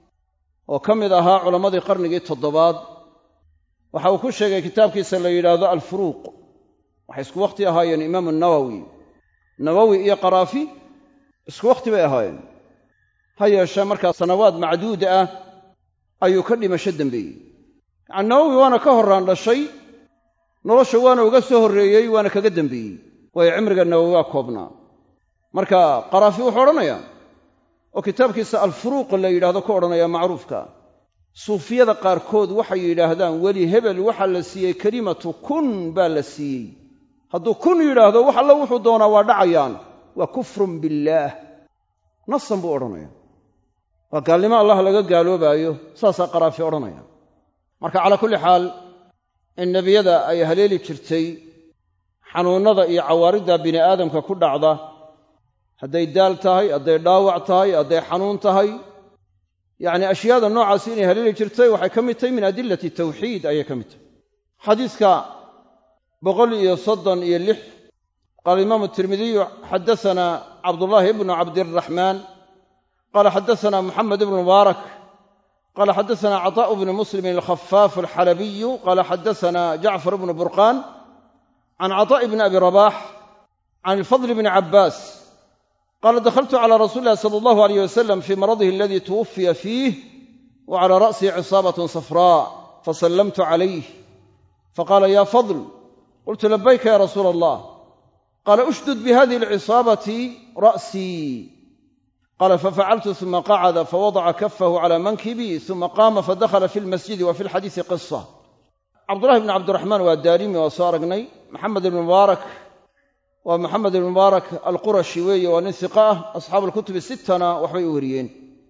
oo ka mid ahaa culammadii qarnigii toddobaad waxa uu ku sheegay kitaabkiisa la yidhaahdo alfuruuq waxay isku wakhti ahaayeen imaamu nawowi nawowi iyo qaraafi isku wakhti bay ahaayeen ha yeeshee markaa sanawaad macduud ah ayuu ka dhimasho dembeeyey yacani nawowi waana ka horraan dhashay nolosha waana uga soo horreeyey waana kaga dembeeyey waayo cimriga nawowi waa koobnaa marka qaraafi wuxuu odhanayaa oo kitaabkiisa alfuruuq la yidhahdo ku odhanaya macruufka suufiyada qaarkood waxay yidhaahdaan weli hebel waxaa la siiyey kelimatu kun baa la siiyey hadduu kun yidhaahdo wax alla wuxuu doonaa waa dhacayaan waa kufrun billaah nasan buu odhanaya waa gaalnimo allah laga gaaloobaayo saasaa qaraafi odhanaya marka calaa kulli xaal in nebiyada ay haleeli jirtay xanuunnada iyo cawaaridda bini aadamka ku dhacda hadday daal tahay hadday dhaawac tahay hadday xanuun tahay yacni ashyaada noocaasi inay haleeli jirtay waxay ka mid tahay min adilati tawxiid ayay ka mid tahay xadiiska boqol iyo soddon iyo lix qaala imaamu tirmidiyu xadasanaa cabdullaahi ibnu cabdiraxmaan qaala xadasanaa muxamed ibnu mubaarak qaala xadasanaa caطaa'u bnu muslimin alkhafaafu alxalabiyu qaala xadasanaa jacfar ibnu burqaan can caطaa'i bni abi rabax can ilfadl bni cabbaas qaala dakhaltu calaa rasuuli illahi sala allahu alayh wasalam fii maradihi aladii tuwufiya fiih wa calaa ra'sihi cisaabatun safraa fasallamtu calayh faqaala ya fadl qultu labayka ya rasuula allah qaala ushdud bihadihi alcisaabati ra'sii qaala fafacaltu uma qacada fawadaca kafahu cala mankibii uma qaama fadakhala fi lmasjidi wa fi lxadiisi qisa cabdullahi bni cabdiraxmaan waa daarimi waa soo aragnay maxamed ibn mubaarak waa maxamed ibn mubaarak alqurashi weeye waa nin hiqa ah asxaabu alkutubi sittana waxbay u wariyeen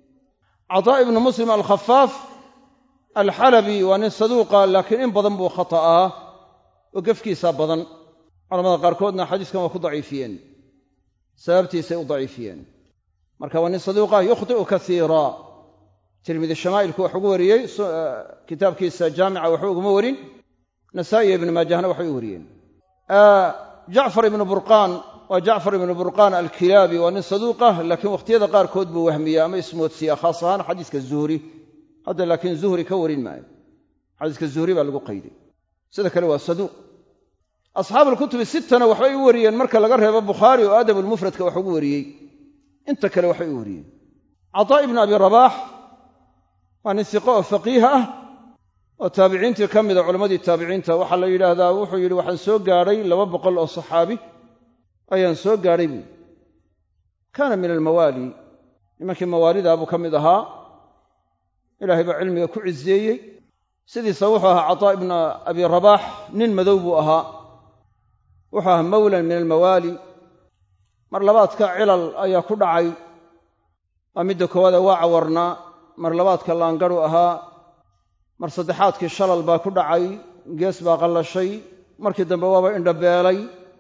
cataa ibnu muslim alkhafaaf alxalabi waa nin saduuqa laakiin in badan buu khata'aa oo gefkiisaa badan culamada qaarkoodna xadiiskan waa ku daciifiyeen sababtiisay u daciifiyeen marka waa nin saduuqah yukhdi'u kaiira tirmidi shamaa'ilku wax ugu wariyey kitaabkiisa jaamica waxba uguma warin nasaa'i ibnu maajahna waxbay u wariyeen jacfar ibnu burqaan waa jacfar ibnu burqaan alkilaabi waa nin saduuqah laakiin wakhtiyada qaarkood buu wahmiya ama ismoodsiya khaas ahaan xadiiska zuhri hadda laakiin zuhri ka warin maayo xadiiska zuhri baa lagu qayday sida kale waa saduuq asxaabu alkutubi sittana waxbay u wariyeen marka laga reebo bukhaari oo adabulmufradka wax ugu wariyey inta kale waxbay u wariyeen cataa ibnu abi rabaax waa nin siqo oo faqiiha ah oo taabiciintii ka mida culammadii taabiciinta waxaa la yidhaahdaa wuxuu yidhi waxaan soo gaadhay laba boqol oo saxaabi ayaan soo gaadhay buui kaana min almawaali nimankii mawaalidaa buu ka mid ahaa ilaahay baa cilmiga ku ciseeyey sidiisa wuxuu ahaa cataa ibnu abi rabaax nin madow buu ahaa wuxuu ahaa mawlan min almawaali mar labaadka cilal ayaa ku dhacay waa midda koowaada waa cawarnaa mar labaadka laangaru ahaa mar saddexaadkii shalal baa ku dhacay gees baa qallashay markii dambe waaba indhabeelay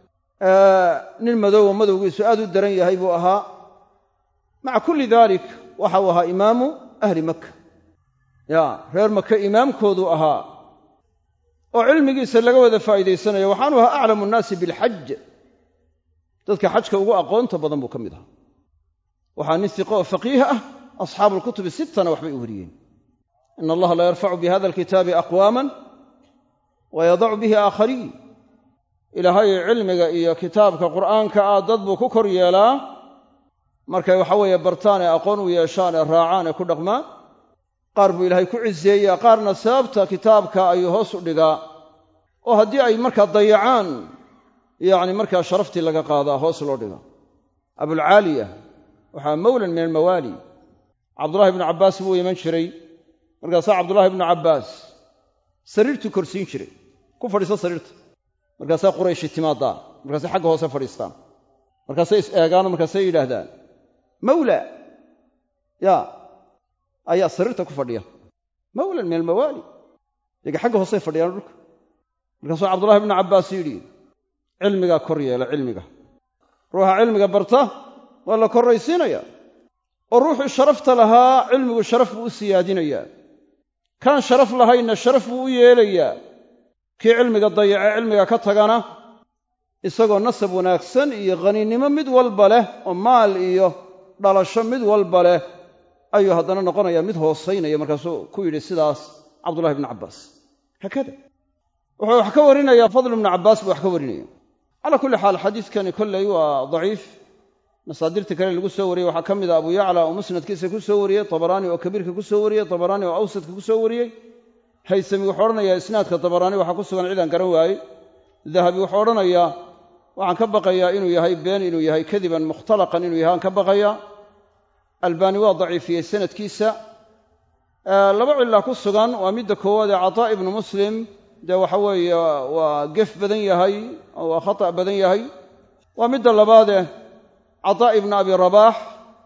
nin madowoo madowgiisu aad u daran yahay buu ahaa maca kulli daalik waxa uu ahaa imaamu ahli makka ya reer maka imaamkooduu ahaa oo cilmigiisa laga wada faa'iidaysanayo waxaanu ahaa aclamu nnaasi bilxaj dadka xajka ugu aqoonta badan buu ka mid ahaa waxaa nin siqo oo faqiih ah asxaabu alkutubi sittana waxbay u wariyeen in allaha la yarfacu bi hada alkitaabi aqwaaman wa yadacu bihi aakhariin ilaahay cilmiga iyo kitaabka qur'aanka ah dad buu ku kor yeelaa markay waxa weeye bartaan ee aqoon u yeeshaan ee raacaan ee ku dhaqmaan qaar buu ilaahay ku ciseeyaa qaarna sababta kitaabka ayuu hoos u dhigaa oo haddii ay markaa dayacaan yacni markaa sharaftii laga qaadaa hoos loo dhiga abulcaaliya waxaa mawlan min almawaali cabdullahi ibnu cabbaas buu iman jiray markaasaa cabdullahi ibnu cabbaas sariirtuu korsiin jiray ku fadhiiso sariirta markaasaa qurayshi timaadaa markaasay xagga hoose fadhiistaan markaasay is eegaano markaasay yidhaahdaan mawla yaa ayaa sariirta ku fadhiya mawlan min almawaali yaga xagga hoosey fadhiyaan dhulka markaasuu cabdullahi ibnu cabbaas yidhi cilmigaa kor yeela cilmiga ruuxa cilmiga barta waa la korraysiinaya oo ruuxii sharafta lahaa cilmigu sharaf buu u siyaadinayaa kaan sharaf lahaynna sharaf buu u yeelayaa kii cilmiga dayace cilmiga ka tagana isagoo nasab wanaagsan iyo khaninnimo mid walba leh oo maal iyo dhalasho mid walba leh ayuu haddana noqonayaa mid hoosaynaya markaasuu ku yidhi sidaas cabdullahi ibnu cabbaas haakada wuxuu wax ka warinayaa fadl ibnu cabbaas buu wax ka warinaya calaa kulli xaal xadiidkani kolley waa daciif masaadirta kale lagu soo wariyey waxaa ka mid a abu yacla oo musnadkiisa ku soo wariyey tabaraani oo kabiirka ku soo wariyey tabaraani oo awsadka ku soo wariyey haysami wuxuu odhanayaa isnaadka tabaraani waxaa ku sugan cidaan garan waaye dahabi wuxuu odhanayaa waxaan ka baqayaa inuu yahay been inuu yahay kadiban mukhtalaqan inuu yahay aan ka baqayaa albaani waa daciifiyey sanadkiisa laba cillaa ku sugan waa midda koowaad ee cataa ibnu muslim dee waxa weeye waa gef badan yahay oo waa khata' badan yahay waa midda labaadeh cataa ibnu abi rabaax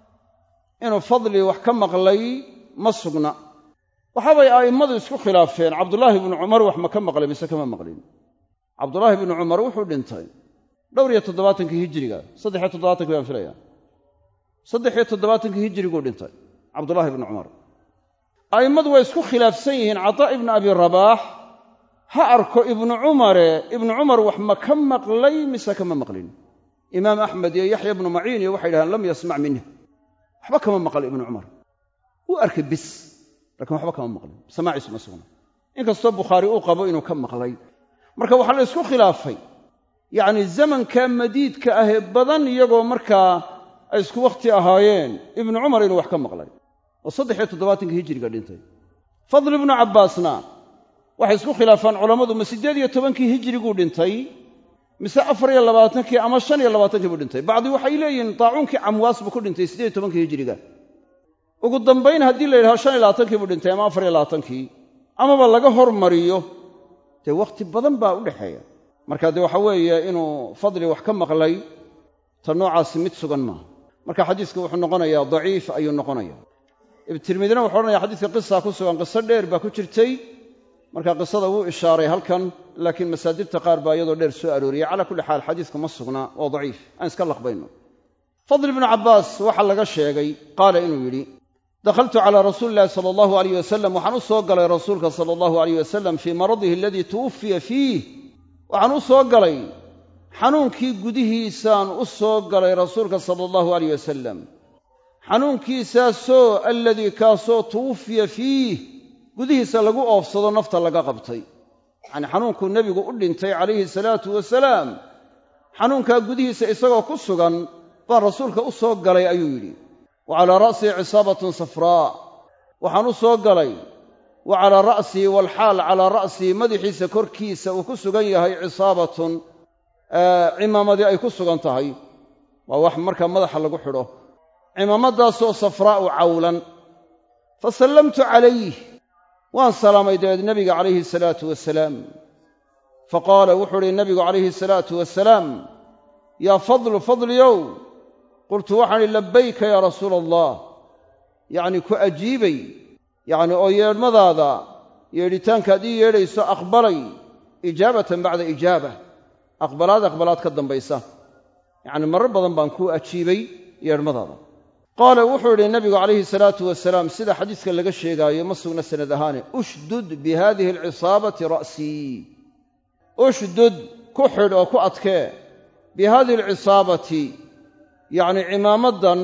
inuu fadli wax ka maqlay ma sugna waxaabay a'immadu isku khilaafeen cabdullaahi ibnu cumar wax ma ka maqlay mise kama maqlin cabdullaahi ibnu cumar wuxuu dhintay dhowr iyo toddobaatankii hijiriga saddex iyo toddobaatankii baan filaya saddex iyo toddobaatankii hijiriguu dhintay cabdullaahi ibnu cumar a'immadu way isku khilaafsan yihiin cataa ibnu abi rabaax ha arko ibnu cumare ibnu cumar wax ma ka maqlay mise kama maqlin imaam axmed iyo yaxya ibnu maciin iyo waxay yidhahdeen lam yasmac minh waxba kama maqal ibnu cumar wuu arkay bis lakiin waxba kama maqlin samaaciisu ma sugna inkastoo bukhaari uu qabo inuu ka maqlay marka waxaa la ysku khilaafay yacni zamanka madiidka ahee badan iyagoo markaa ay isku wakhti ahaayeen ibnu cumar inuu wax ka maqlay oo saddex iyo toddobaatankii hijiriga dhintay fadl ibnu cabbaasna waxay isku khilaafaan culammadu ma siddeed iyo tobankii hijiriguu dhintay mise afar iyo labaatankii ama shan iyo labaatankii buu dhintay bacdi waxay leeyihiin daacuunkii camwaas buu ku dhintay siddeed iyo tobankii hijiriga ugu dambayn haddii la yidhahdo shan iyo labaatankii buu dhintay ama afar iyo labaatankii amaba laga hormariyo dee wakhti badan baa u dhexeeya marka dee waxa weeye inuu fadli wax ka maqlay ta noocaasi mid sugan maaha marka xadiiska wuxuu noqonayaa daciif ayuu noqonaya ibtirmidina wuxuu odhanaya xadiiska qisa ku sugan qiso dheer baa ku jirtay marka qisada wuu ishaaray halkan laakiin masaadirta qaar baa iyadoo dheer soo arooriyey calaa kulli xaal xadiiska ma sugna waa daciif aan iska laqbayno fadl ibnu cabbaas waxaa laga sheegay qaala inuu yidhi dakhaltu calaa rasuuli illahi sala allahu alayh wasalam waxaan u soo galay rasuulka sala allahu alayh wasalam fii maradihi aladii tuwuffiya fiih waxaan u soo galay xanuunkii gudihiisaan u soo galay rasuulka sala allahu alayh wasalam xanuunkiisaasoo alladii kaasoo tuwuffiya fiih gudihiisa lagu oofsado nafta laga qabtay yacanii xanuunkuu nebigu u dhintay calayhi salaatu wasalaam xanuunkaa gudihiisa isagoo ku sugan baan rasuulka u soo galay ayuu yidhi wa calaa ra'sii cisaabatun safraa waxaan u soo galay wa calaa ra'sii waalxaal calaa ra'sii madaxiisa korkiisa uu ku sugan yahay cisaabatun cimaamadii ay ku sugan tahay waa wax markaa madaxa lagu xidho cimaamadaasoo safraa'u cawlan fa sallamtu calayh waan salaamay dabeed nebiga calayhi salaatu wasalaam fa qaala wuxuu uhi nebigu calayhi salaatu wasalaam yaa fadlu fadliyow qultu waxaan idhi labbayka yaa rasuula allah yacnii ku ajiibay yacni oo yeedhmadaada yeedhitaankaad ii yeedhayso aqbalay ijaabatan bacda ijaaba aqbalaad aqbalaad ka dambaysa yacni marar badan baan kuu ajiibay yeedhmadaada qaala wuxuu idhi nabigu calayhi salaatu wasalaam sida xadiiska laga sheegaayo ma sugna sanad ahaane ushdud bi hadihi alcisaabati ra'sii ushdud ku xidh oo ku adkee bi hadihi alcisaabati yacni cimaamadan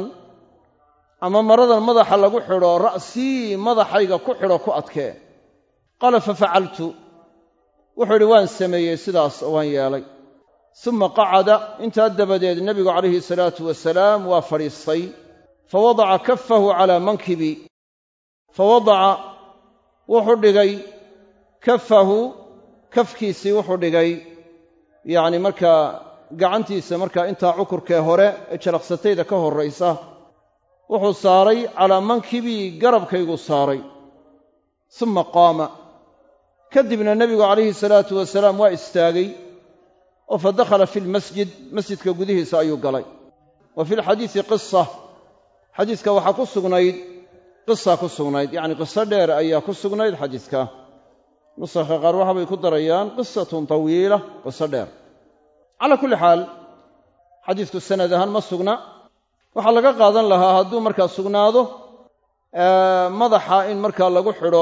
ama maradan madaxa lagu xidho ra'sii madaxayga ku xidho ku adkee qaala fafacaltu wuxuu idhi waan sameeyey sidaas oo waan yeelay suma qacada intaa dabadeed nebigu calayhi salaatu wasalaam waa fadhiistay fa wadaca kafahu calaa mankibi fa wadaca wuxuu dhigay kafahu kafkiisii wuxuu dhigay yacni markaa gacantiisa markaa intaa cukurkee hore ee jalaqsatayda ka horraysa wuxuu saaray calaa mankibii garabkaygu saaray suma qaama kadibna nebigu calayhi salaatu wasalaam waa istaagay oo fa dakhala fi lmasjid masjidka gudihiisa ayuu galay wa fi lxadiisi qisa xadiiska waxaa ku sugnayd qisa ku sugnayd yacni qiso dheer ayaa ku sugnayd xadiiska nusakha qaar waxabay ku darayaan qisatun tawiila qiso dheer calaa kulli xaal xadiisku sanad ahaan ma sugna waxaa laga qaadan lahaa hadduu markaa sugnaado madaxa in markaa lagu xidho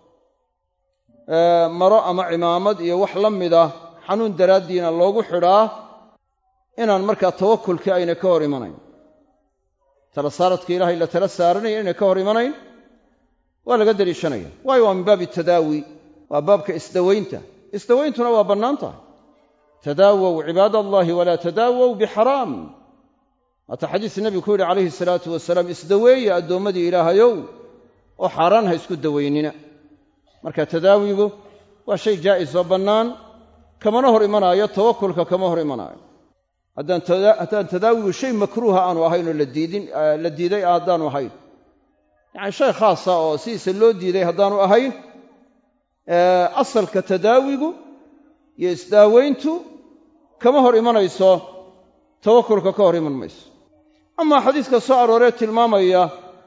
maro ama cimaamad iyo wax la mid ah xanuun daraaddiina loogu xidhaa inaan markaa tawakulkii ayna ka hor imanayn tala saaradka ilaahay la tala saaranaya inay ka hor imanayn waa laga deliishanaya waayo waa min baabi tadaawi waa baabka isdawaynta isdawayntuna waa bannaan tahay tadaawow cibaad allahi walaa tadaawow bixaraam waata xadiis nebigu ku yidhi calayhi salaatu wasalaam isdaweeya addoommadii ilaahayow oo xaaraan ha isku dawaynina marka tadaawigu waa shay jaa'is oo bannaan kamana hor imanaayo tawakulka kama hor imanaayo haddaan tadaawigu shay makruuha aanu ahayn oo la diiday haddaanu ahayn yacani shay khaasa oo sidiisa loo diiday haddaanu ahayn asalka tadaawigu iyo isdaawayntu kama hor imanayso tawakulka ka hor iman mayso amaa xadiiska soo arooree tilmaamaya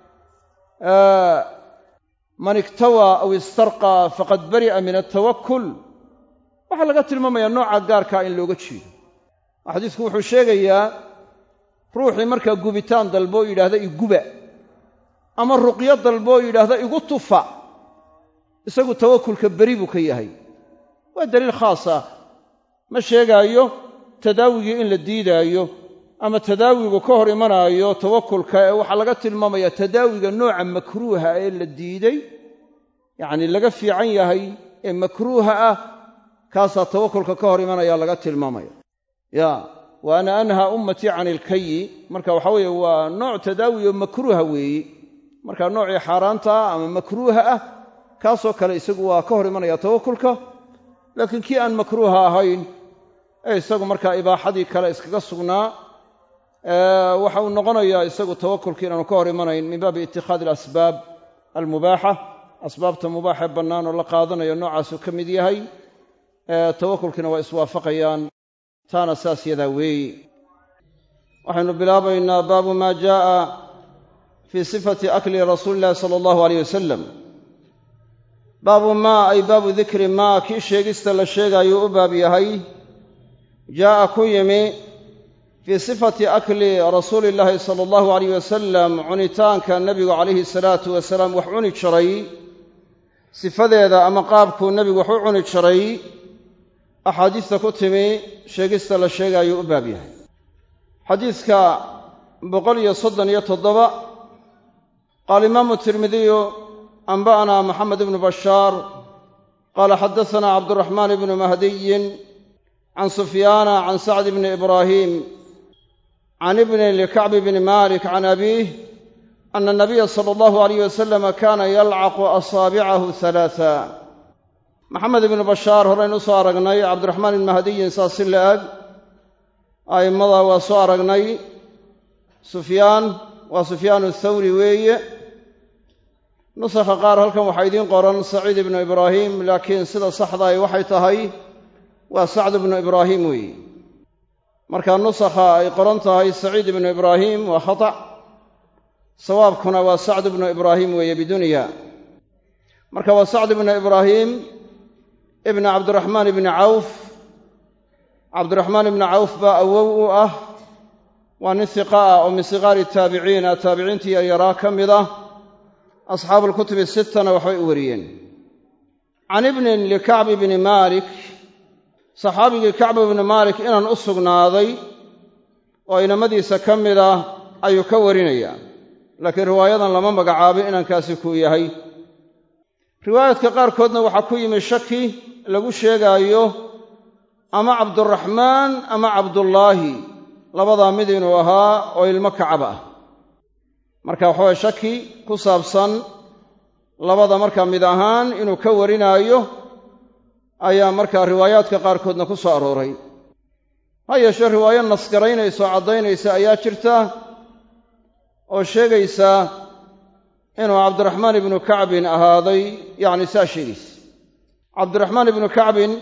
man iktawaa aw istarqaa faqad bari'a min altawakul waxaa laga tilmaamayaa nooca gaarkaa in looga jeedo xadiisku wuxuu sheegayaa ruuxii markaa gubitaan dalbo oo yidhaahda iguba ama ruqyo dalbo oo yidhaahda igu tufa isagu tawakulka beri buu ka yahay waa daliil khaas ah ma sheegaayo tadaawigii in la diidaayo ama tadaawigu ka hor imanaayo tawakulka ee waxaa laga tilmaamayaa tadaawiga nooca makruuha ee la diiday yacni laga fiican yahay ee makruuha ah kaasaa tawakulka ka hor imanaya laga tilmaamaya ya wa ana anhaa ummatii can ilkayi marka waxa weeye waa nooc tadaawi oo makruuha weeye marka noocii xaaraanta ah ama makruuha ah kaasoo kale isagu waa ka hor imanaya tawakulka laakiin kii aan makruuha ahayn ee isagu markaa ibaaxadii kale iskaga sugnaa waxa uu noqonayaa isagu tawakulkii inaanu ka hor imanayn min baabi itikhaadi alasbaab almubaaxa asbaabta mubaaxee bannaan oo la qaadanayo noocaasuu ka mid yahay tawakulkiina waa iswaafaqayaan taana saas yadaa weeyi waxaynu bilaabaynaa baabu maa jaa'a fii sifati akli rasuuli illahi sala allahu aleyh wasalam baabu maa ay baabu dikri maa kii sheegista la sheegaayuu u baab yahay jaa'a ku yimi fii sifati akli rasuuli illaahi sala allahu alayh wasalam cunitaanka nebigu calayhi salaatu wasalaam wax cuni jiray sifadeeda ama qaabkuu nebigu wax u cuni jiray axaadiista ku timi sheegista la sheegaayuu u baab yahay xadiidka boqol iyo soddon iyo toddoba qaala imaamu tirmidiyu anba'na maxamed ibnu bashaar qaala xadasanaa cabduraxmaan ibnu mahdiyin can sufyaana can sacd bni ibraahim can ibni likacbi bni malik can abiih ana anabiya sala allahu alayh wasalama kaana yalcaqu asaabicahu halaata maxamed ibnu bashaar horeynu usoo aragnay cabdiraxmaan ibni mahdiyin saas si la-ag a'immada waa soo aragnay sufyaan waa sufyaan athawri weeye nusakha qaar halkan waxaa idiin qoran saciid ibnu ibraahim laakiin sida saxdaay waxay tahay waa sacd ibnu ibraahim weeye marka nusakha ay qoran tahay saciid ibnu ibraahim waa khata' sawaabkuna waa sacd ibnu ibraahim weeye biduniya marka waa sacd ibnu ibraahim ibna cabdiraxmaan ibni cawf cabdiraxmaan ibni cawf baa awow u ah waa nin hiqa ah oo min siqaari taabiciina taabiciintii yaryaraa ka mid ah asxaabu alkutubi sittana waxbay u wariyeen can ibnin likacbi bni maalik saxaabigii kacb ibni maalik inaan u sugnaaday oo inamadiisa ka mid ah ayuu ka warinayaa laakiin riwaayadan lama magacaabin inankaasi kuu yahay riwaayadka qaarkoodna waxaa ku yimi shaki lagu sheegaayo ama cabduraxmaan ama cabdullaahi labadaa mid inuu ahaa oo ilmo kacab ah marka waxaweye shaki ku saabsan labada markaa mid ahaan inuu ka warinaayo ayaa markaa riwaayaadka qaarkoodna ku soo arooray ha yeeshee riwaayo nasgaraynaysa oo caddaynaysa ayaa jirta oo sheegaysa inuu cabdiraxmaan ibnu kacbin ahaaday yacni saa sheegaysa cabdiraxmaan ibnu kacbin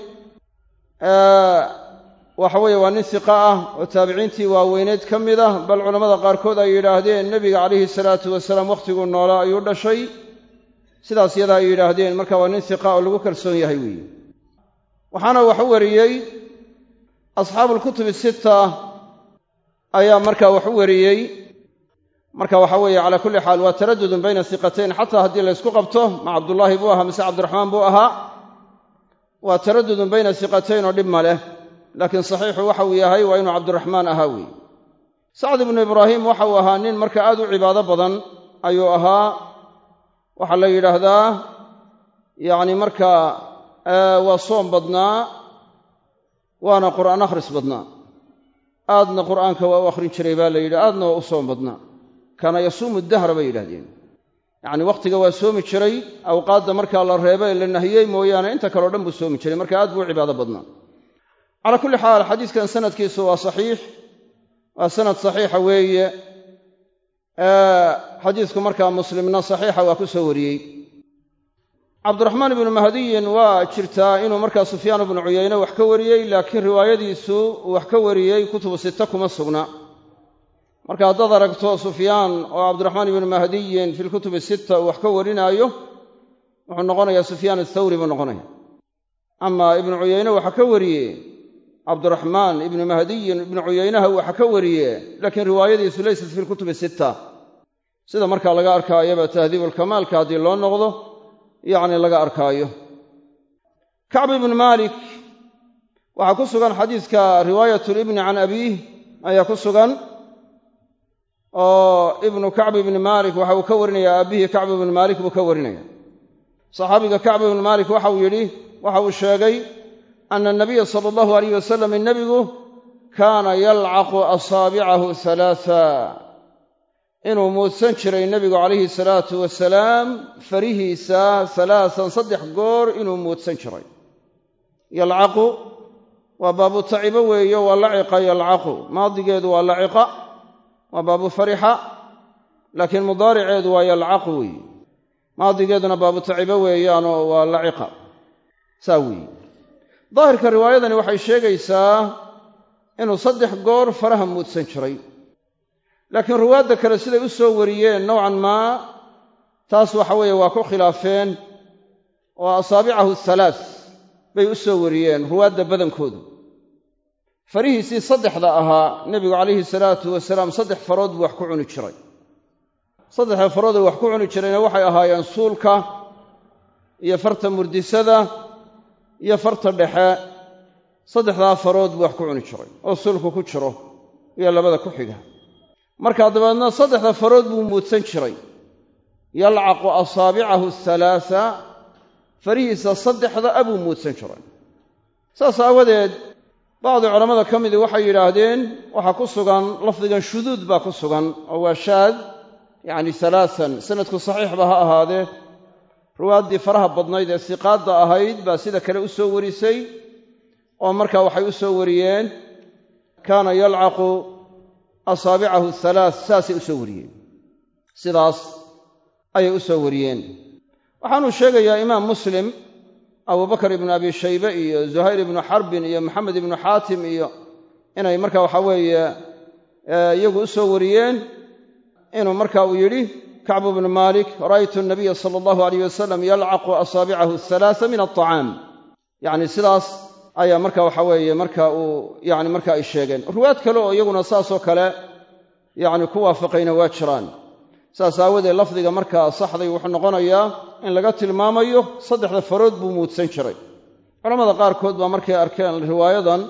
waxa weeye waa nin hiqa ah oo taabiciintii waaweyneed ka mid ah bal culammada qaarkood ay yidhaahdeen nebiga calayhi salaatu wasalaam wakhtiguu noolaa ayuu dhashay sidaas yadaa ay yidhaahdeen marka waa nin hiqa oo lagu kalsoon yahay weeye waxaana wax u wariyey asxaabuulkutubi sitta ayaa markaa wax u wariyey marka waxa weeye calaa kulli xaal waa taradudun bayna hiqatayn xataa haddii laysku qabto ma cabdullaahi buu ahaa mise cabdiraxmaan buu ahaa waa taradudun bayna hiqatayn oo dhib ma leh laakiin saxiixu waxa uu yahay waa inuu cabdiraxmaan ahaa weeye sacd ibnu ibraahim waxa uu ahaa nin marka aad u cibaado badan ayuu ahaa waxaa la yidhaahdaa yacni markaa waa soom badnaa waana qur'aan akhris badnaa aadna qur'aanka waa u akhrin jiray baa la yidhi aadna waa u soom badnaa kaana yasuumu dahra bay yidhahdeen yacni wakhtiga waa soomi jiray awqaadda markaa la reeba ee la nahiyey mooyaane inta kaleo dhan buu soomi jiray marka aad buu u cibaado badnaa calaa kulli xaal xadiiskan sanadkiisu waa saxiix waa sanad saxiixa weeye xadiisku markaa muslimna saxiixa waa ku soo wariyey cabdiraxmaan ibnu mahdiyin waa jirtaa inuu markaa sufyaan ibnu cuyayne wax ka wariyey laakiin riwaayadiisu uu wax ka wariyey kutubu sita kuma sugna marka haddaad aragto sufyaan oo cabdiraxmaan ibnu mahdiyin fi lkutubi sita uu wax ka warinaayo wuxuu noqonayaa sufyaan athawri buu noqonaya ama ibnu cuyayne waxa ka wariye cabdiraxmaan ibnu mahdiyin ibnu cuyaynaha waxa ka wariye laakiin riwaayadiisu laysat fi lkutubi sitta sida markaa laga arkaayaba tahdiibulkamaalka haddii loo noqdo yacni laga arkaayo kacb ibnu maalik waxaa ku sugan xadiiska riwaayat libni can abiih ayaa ku sugan oo ibnu kacb ibni maalik waxa uu ka warinaya aabihii kacb ibnu maalik buu ka warinaya saxaabiga kacb ibnu maalik waxa uu yidhi waxa uu sheegay ana anabiya sala allahu alayh wasalam nebigu kaana yalcaqu asaabicahu halaaa inuu muudsan jiray nebigu calayhi salaatu wasalaam farihiisa halaasan saddex goor inuu muudsan jiray yalcaqu waa baabu tacibo weeye waa laciqa yalcaqu maadigeedu waa laciqa waa baabu farixa laakiin mudaariceedu waa yalcaqu weeye maadigeeduna baabu tacibo weeyaanoo waa laciqa saa weeye daahirka riwaayadani waxay sheegaysaa inuu saddex goor faraha muudsan jiray laakiin ruwaadda kale siday u soo wariyeen nowcan maa taas waxa weeye waa ku khilaafeen oo asaabicahu halaa bay u soo wariyeen ruwaadda badankoodu farihiisii saddexda ahaa nebigu calayhi salaatu wasalaam saddex farood buu wax ku cuni jiray saddexda farooduu wax ku cuni jirayna waxay ahaayeen suulka iyo farta murdisada iyo farta dhexe saddexdaa farood buu wax ku cuni jiray oo suulku ku jiro iyo labada ku xiga markaa dabeedna saddexda farood buu muudsan jiray yalcaqu asaabicahu halaasa farihiisa saddexda a buu muudsan jiray saas aawadeed bacdi culammada ka midii waxay yidhaahdeen waxaa ku sugan lafdigan shuduud baa ku sugan oo waa shaad yacni halaasan sanadku saxiixba ha ahaadee ruwaaddii faraha badnayd ee siqaadda ahayd baa sida kale u soo warisay oo markaa waxay u soo wariyeen kaana yalcaqu asaabicahu halaa saasay u soo wariyeen sidaas ayay u soo wariyeen waxaanuu sheegayaa imaam muslim abubakar ibnu abi shaybe iyo zuhayr ibnu xarbin iyo maxamed ibnu xaatim iyo inay marka waxaa weeye iyagu u soo wariyeen inuu marka uu yidhi kacbu bnu maalik ra'aytu nabiya sala allahu alayh wasalam yalcaqu asaabicahu halaasa min alطacaam yacni sidaas ayaa marka waxa weeye marka uu yani marka ay sheegeen ruwaad kale oo iyaguna saasoo kale yacni ku waafaqayna waa jiraan saas aawadeed lafdiga markaa saxday wuxuu noqonayaa in laga tilmaamayo saddexda farood buu muudsan jiray culammada qaarkood baa markay arkeen riwaayadan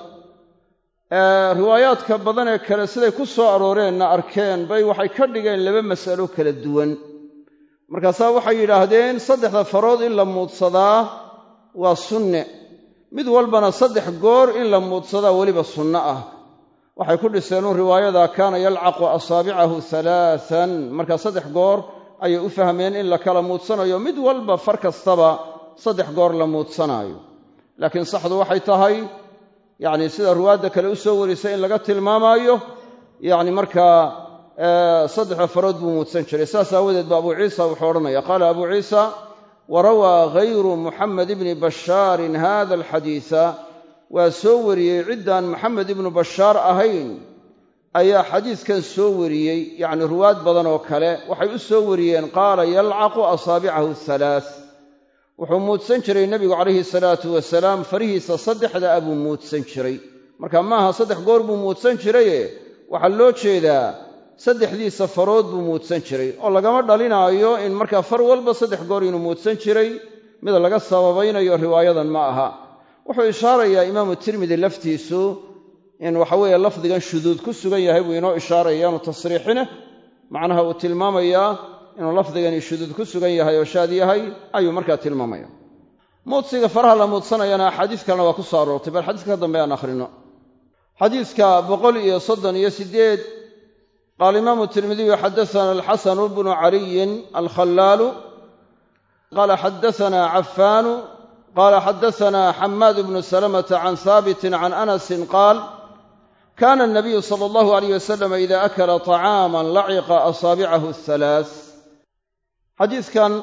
riwaayaadka badan ee kale siday ku soo arooreenna arkeen bay waxay ka dhigeen laba mas'alo kala duwan markaasaa waxay yidhaahdeen saddexda farood in la muudsadaa waa sunne mid walbana saddex goor in la muudsadaa weliba sunno ah waxay ku dhiseenun riwaayada kaana yalcaqu asaabicahu halaaan markaa saddex goor ayay u fahmeen in la kala muudsanayo mid walba far kastaba saddex goor la muudsanaayo laakiin saxdu waxay tahay yacni sida ruwaadda kale u soo warisay in laga tilmaamaayo yacni markaa saddexda farood buu muudsan jiray saas aawadeed ba abu ciisa wuxuu odhanaya qaala abu ciisa warawaa hayru muxamed ibni bashaarin hada alxadiisa waa soo wariyey ciddaan maxamed ibnu bashaar ahayn ayaa xadiiskan soo wariyey yacni ruwaad badan oo kale waxay u soo wariyeen qaala yalcaqu asaabicahu halaa wuxuu muudsan jiray nebigu calayhi salaatu wasalaam farihiisa saddexda a buu muudsan jiray marka maaha saddex goor buu muudsan jiraye waxaa loo jeedaa saddexdiisa farood buu muudsan jiray oo lagama dhalinaayo in markaa far walba saddex goor inuu muudsan jiray mid laga sababaynayo riwaayadan ma aha wuxuu ishaarayaa imaamu tirmidi laftiisu in waxaweeye lafdigan shuduud ku sugan yahay buu inoo ishaaraya inu tasriixine macnaha uu tilmaamayaa inuu lafdigani shuduud ku sugan yahay oo shaad yahay ayuu markaa tilmaamaya muudsiga faraha la muudsanayana axaadiis kalena waa ku soo aroortay bal xadiiska ka dambe aan akhrino xadiiska boqol iyo soddon iyo sideed qaala imaamu tirmidiyu xadaana alxasanu bnu caliyin alkhallaalu qaala xadaana cafaanu qaala xadaana xamaad bnu salamata can haabitin can anasin qaal kana anabiyu sala allahu alayh wasalam ida akala طacaaman laciqa asaabicahu halaa xadiidkan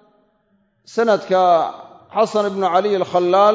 sanadka xasan ibnu caliy alkhallaal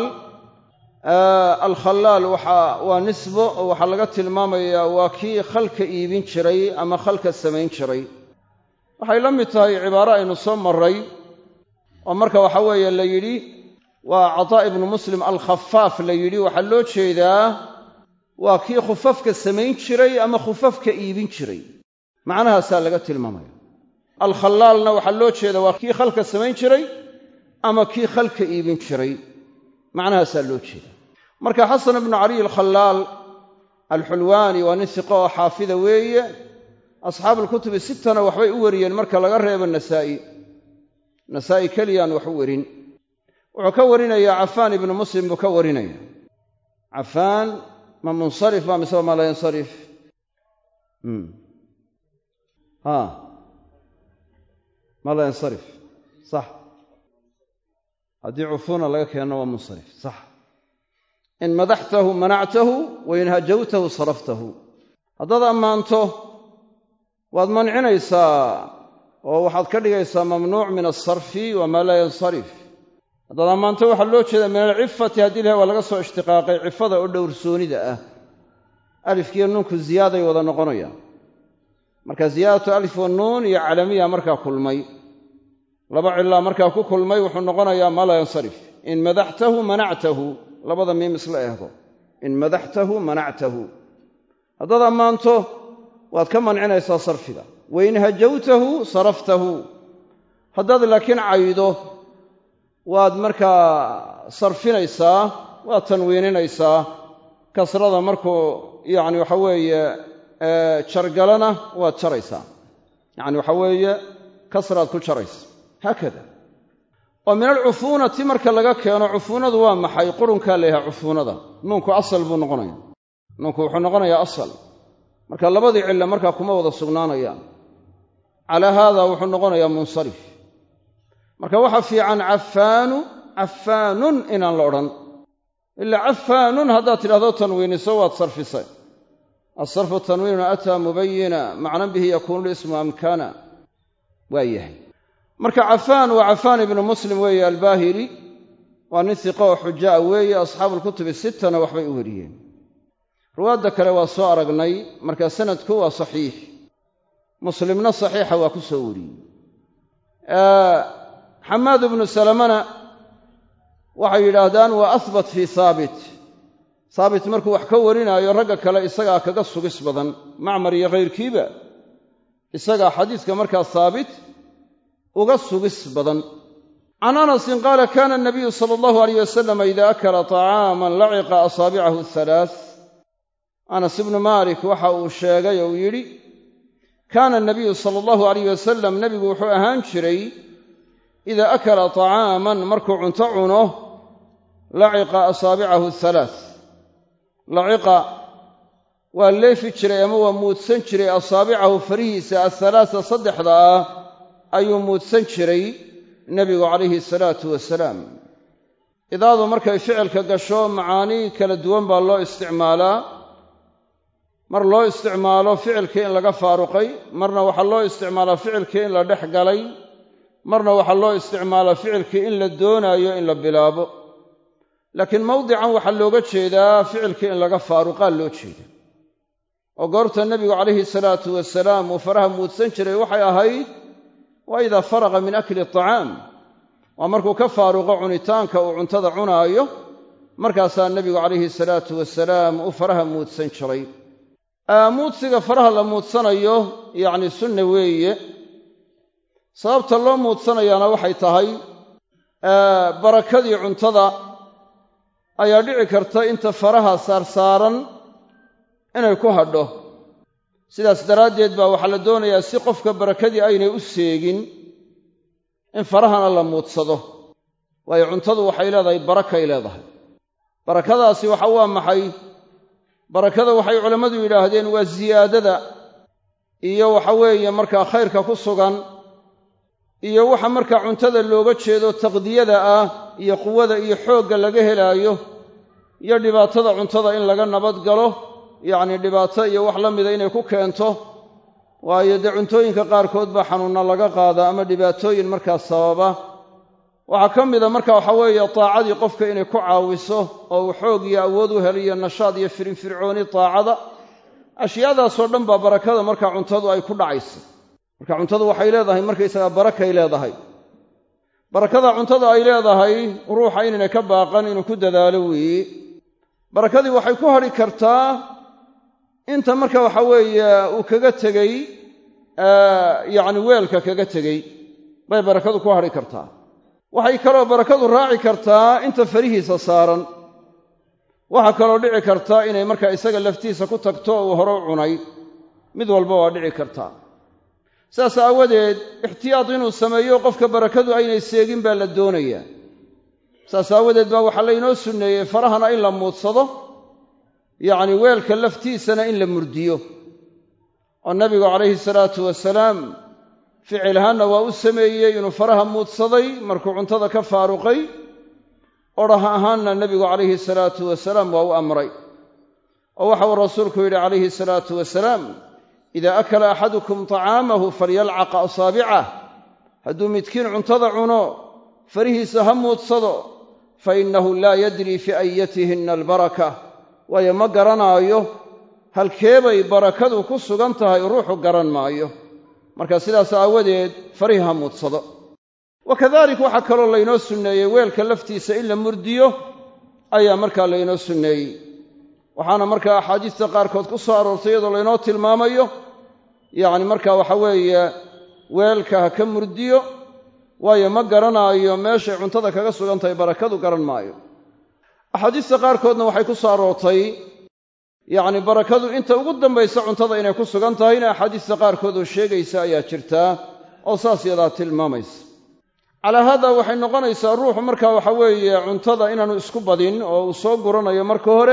alkhallaal waa nisbo oo waxaa laga tilmaamayaa waa kii khalka iibin jiray ama khalka samayn jiray waxay la mid tahay cibaaro aynu soo maray oo marka waxa weeye la yidhi waa cataa ibnu muslim alkhafaaf la yidhi waxaa loo jeedaa waa kii khufafka samayn jiray ama khufafka iibin jiray macnahaasaa laga tilmaamaya alkhallaalna waxaa loo jeeda waa kii khalka samayn jiray ama kii khalka iibin jiray macnahaasaa loo jeeda marka xasan ibnu caliy alkhallaal alxulwaani waa nin siqo oo xaafida weeye asxaabuulkutubi sittana waxbay u wariyeen marka laga reebo nasaa'i nasaa'i keliyaan wax u werin wuxuu ka warinayaa cafaan ibnu muslim buu ka warinaya cafaan ma munsarif ma mise ma laa yansarif ma laa yansarif sax haddii cufuuna laga keenno waa munsarif sax in madaxtahu manactahu wa in hajawtahu saraftahu haddaad ammaanto waad mancinaysaa oo waxaad ka dhigaysaa mamnuuc min alsarfi wamaa laa yansarif haddaad ammaanto waxaa loo jeedaa min alcifati haddii lahay waa laga soo ishtiqaaqay cifada oo dhowrsoonida ah alifkiiyo nuunku ziyaaday wada noqonayaan marka ziyaadatu alif wa nuun iyo calamiya markaa kulmay laba cilaa markaa ku kulmay wuxuu noqonayaa maa laa yansarif in madaxtahu manactahu labada miim isla ehdo in madaxtahu manactahu haddaad ammaanto waad ka mancinaysaa sarfiga wa in hajawtahu saraftahu haddaad laakiin caydo waad markaa sarfinaysaa waad tanwiininaysaa kasrada markuu yacni waxa weeye jargalana waad jaraysaa yacni waxa weeye kasraad ku jaraysa haakada oo min alcufuunati marka laga keeno cufuunadu waa maxay qurunkaa la yahay cufuunada nuunku asal buu noqonaya nuunku wuxuu noqonayaa asal marka labadii cilla markaa kuma wada sugnaanayaan calaa haada wuxuu noqonayaa munsarif marka waxaa fiican cafaanu cafaanun inaan la odhan ilaa cafaanun haddaad tidhahdo tanwiiniso waad sarfisay asarfu tanwiinun ataa mubayina macnan bihi yakuunu lismu amkana waa yahay marka cafaan waa cafaan ibnu muslim weeye albaahili waa nin siqa oo xujaa weeye asxaabuulkutubi sittana waxbay u wariyeen ruwaadda kale waa soo aragnay marka sanadku waa saxiix muslimna saxiixa waa ku soo wariyey xamaad ibnu salamana waxay yidhaahdaan waa ahbat fii haabit haabit markuu wax ka warinaayo ragga kale isagaa kaga sugis badan macmar iyo kayrkiiba isagaa xadiiska markaa haabit uga sugis badan can anasin qaala kana anabiyu sala allahu alayh wasalam ida akala طacaaman laciqa asaabicahu halaath anas ibnu maalik waxa uu sheegay oo uu yidhi kaana anabiyu sala allahu alayh wasalam nebigu wuxuu ahaan jiray ida akala طacaaman markuu cunto cuno laciqa asaabicahu halaath laciqa waa leefi jiray ama waa muudsan jiray asaabicahu farihiisa athalaata saddexda ah ayuu muudsan jiray nebigu calayhi salaatu wasalaam idaadu markay ficilka gasho macaanii kala duwan baa loo isticmaalaa mar loo isticmaalo ficilkii in laga faaruqay marna waxaa loo isticmaalaa ficilkii in la dhex galay marna waxaa loo isticmaalaa ficilkii in la doonaayo in la bilaabo laakiin mawdican waxaa looga jeedaa ficilkii in laga faaruqaa loo jeeda oo goorta nebigu calayhi salaatu wasalaam uu faraha muudsan jiray waxay ahayd waa idaa faraqa min akli acaam waa markuu ka faaruqo cunitaanka uu cuntada cunaayo markaasaa nebigu calayhi salaatu wasalaam uu faraha muudsan jiray muudsiga faraha la muudsanayo yacni sunna weeye sababta loo muudsanayaana waxay tahay barakadii cuntada ayaa dhici karta inta faraha saarsaaran inay ku hadho sidaas daraaddeed baa waxaa la doonayaa si qofka barakadii aynay u seegin in farahana la muudsado waayo cuntadu waxay leedahay barakay leedahay barakadaasi waxa waa maxay barakada waxay culammadu yidhaahdeen waa siyaadada iyo waxa weeye markaa khayrka ku sugan iyo waxa markaa cuntada looga jeedo taqdiyada ah iyo quwada iyo xoogga laga helaayo iyo dhibaatada cuntada in laga nabad galo yacni dhibaato iyo wax la mida inay ku keento waayo dee cuntooyinka qaarkood baa xanuunna laga qaada ama dhibaatooyin markaa sababa waxaa ka mida marka waxa weeye taacadii qofka inay ku caawiso oo uu xoog iyo awood u heliyo nashaad iyo firinfircooni taacada ashyaadaasoo dhan baa barakada markaa cuntadu ay ku dhacaysa marka cuntadu waxay leedahay markaysagaa barakay leedahay barakada cuntada ay leedahay ruuxa inaynay ka baaqan inuu ku dadaalo weeye barakadii waxay ku hadhi kartaa inta marka waxa weeye uu kaga tegey yacni weelka kaga tegey bay barakadu ku hadhi kartaa waxay kaloo barakadu raaci kartaa inta farihiisa saaran waxaa kaloo dhici karta inay markaa isaga laftiisa ku tagto uu hore u cunay mid walba waa dhici kartaa saas aawadeed ixtiyaad inuu sameeyo qofka barakadu aynay seegin baa la doonayaa saas aawadeed baa waxaa laynoo sunneeyey farahana in la muudsado yacni weelka laftiisana in la murdiyo oo nabigu calayhi salaatu wasalaam ficil ahaanna waa u sameeyey inuu faraha muudsaday markuu cuntada ka faaruqay odhah ahaanna nebigu calayhi salaatu wasalaam waa u amray oo waxa uu rasuulku yidhi calayhi salaatu wasalaam idaa akala axadukum tacaamahu falyalcaq asaabicah hadduu midkiin cuntada cuno farihiisa ha muudsado fa innahu laa yadrii fi ayatihinna albaraka waayo ma garanaayo halkeebay barakadu ku sugan tahay ruuxu garan maayo marka sidaas aawadeed farihi ha muudsado wa kadalik waxaa kaloo laynoo sunneeyey weelka laftiisa in la murdiyo ayaa markaa laynoo sunneeyey waxaana markaa axaadiista qaarkood ku soo aroortay iyadoo laynoo tilmaamayo yacni marka waxa weeye weelka ha ka murdiyo waayo ma garanaayo meeshay cuntada kaga sugan tahay barakadu garan maayo axaadiista qaarkoodna waxay ku soo aroortay yacni barakadu inta ugu dambaysa cuntada inay ku sugan tahayna axaadiista qaarkood oo sheegaysa ayaa jirtaa oo saas yadaa tilmaamaysa calaa haada waxay noqonaysaa ruuxu marka waxa weeye cuntada inaanu isku badin oo uu soo guranayo marka hore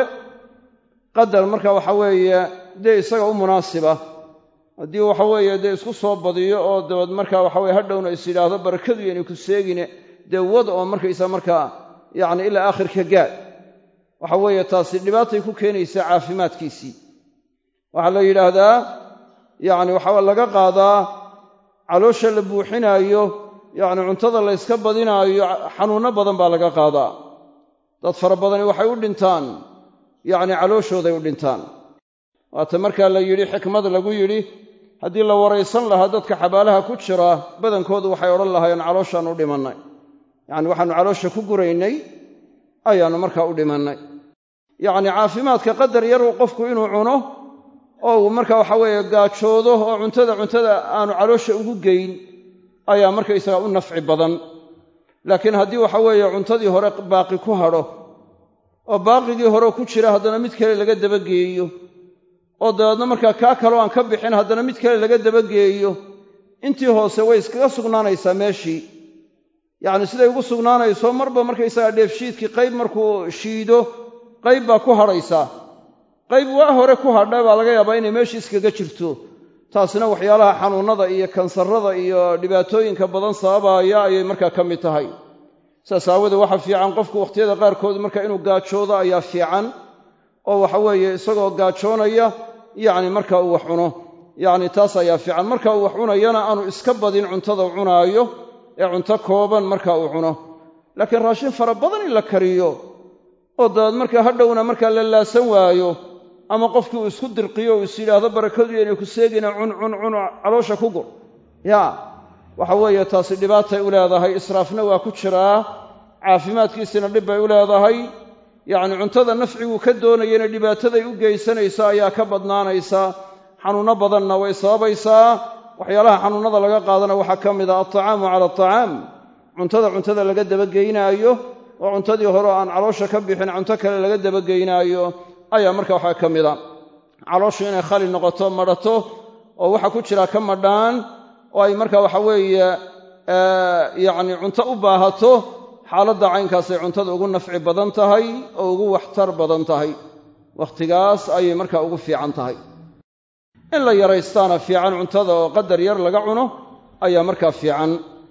qadar marka waxa weeye dee isaga u munaasiba haddii waxa weeye dee isku soo badiyo oo dabad marka waxa weye hadhowna is yidhaahdo barakadu yaynay ku seegine dee wad oo markaysa markaa yacni ilaa aakhirka gaad waxa weeye taasi dhibaatay ku keenaysaa caafimaadkiisii waxaa la yidhaahdaa yacni waxaa laga qaadaa caloosha la buuxinaayo yacni cuntada la yska badinaayo xanuunno badan baa laga qaadaa dad fara badani waxay u dhintaan yacni calooshooday u dhintaan waata markaa la yidhi xikmad lagu yidhi haddii la waraysan lahaa dadka xabaalaha ku jira badankoodu waxay odhan lahaayeen calooshaan u dhimannay yacni waxaannu caloosha ku guraynay ayaannu markaa u dhimannay yacni caafimaadka qadar yaru qofku inuu cuno oo uu marka waxa weeye gaajoodo oo cuntada cuntada aanu caloosha ugu geyn ayaa markaysaga u nafci badan laakiin haddii waxa weeye cuntadii hore baaqi ku hadho oo baaqigii hore ku jira haddana mid kale laga dabageeyo oo dabeedna markaa kaa kaloo aan ka bixin haddana mid kale laga dabageeyo intii hoose way iskaga sugnaanaysaa meeshii yacni siday ugu sugnaanayso marba markaysaga dheefshiidkii qayb markuu shiido qayb baa ku hadhaysaa qayb waa hore ku hadha baa laga yaabaa inay meeshii iskaga jirto taasina waxyaalaha xanuunnada iyo kansarrada iyo dhibaatooyinka badan sababaya ayay markaa ka mid tahay saas aawoodee waxaa fiican qofku wakhtiyada qaarkood marka inuu gaajoodo ayaa fiican oo waxa weeye isagoo gaajoonaya yacni marka uu wax cuno yacni taas ayaa fiican marka uu wax cunayana aanu iska badin cuntada cunaayo ee cunto kooban marka uu cuno laakiin raashin fara badan in la kariyo oo dabeed markaa hadhowna markaa la laasan waayo ama qofkii uu isku dirqiyo uu is yidhaahdo barakadu inay ku seegina cun cun cun caloosha ku gur yaa waxa weeye taasi dhibaatay u leedahay israafna waa ku jiraa caafimaadkiisina dhib bay u leedahay yacni cuntada nafciguu ka doonayana dhibaataday u geysanaysa ayaa ka badnaanaysa xanuunno badanna way sababaysaa waxyaalaha xanuunnada laga qaadana waxaa ka mid ah altacaamu cala atacaam cuntada cuntada laga dabageynaayo oo cuntadii hore aan caloosha ka bixin cunto kale laga dabageynaayo ayaa marka waxaa ka mid a calooshu inay khali noqoto madhato oo waxa ku jira ka madhaan oo ay marka waxa weeye yacni cunto u baahato xaaladda caynkaasay cuntada ugu nafci badan tahay oo ugu waxtar badan tahay wakhtigaas ayay markaa ugu fiican tahay in la yaraystaana fiican cuntada oo qadar yar laga cuno ayaa markaa fiican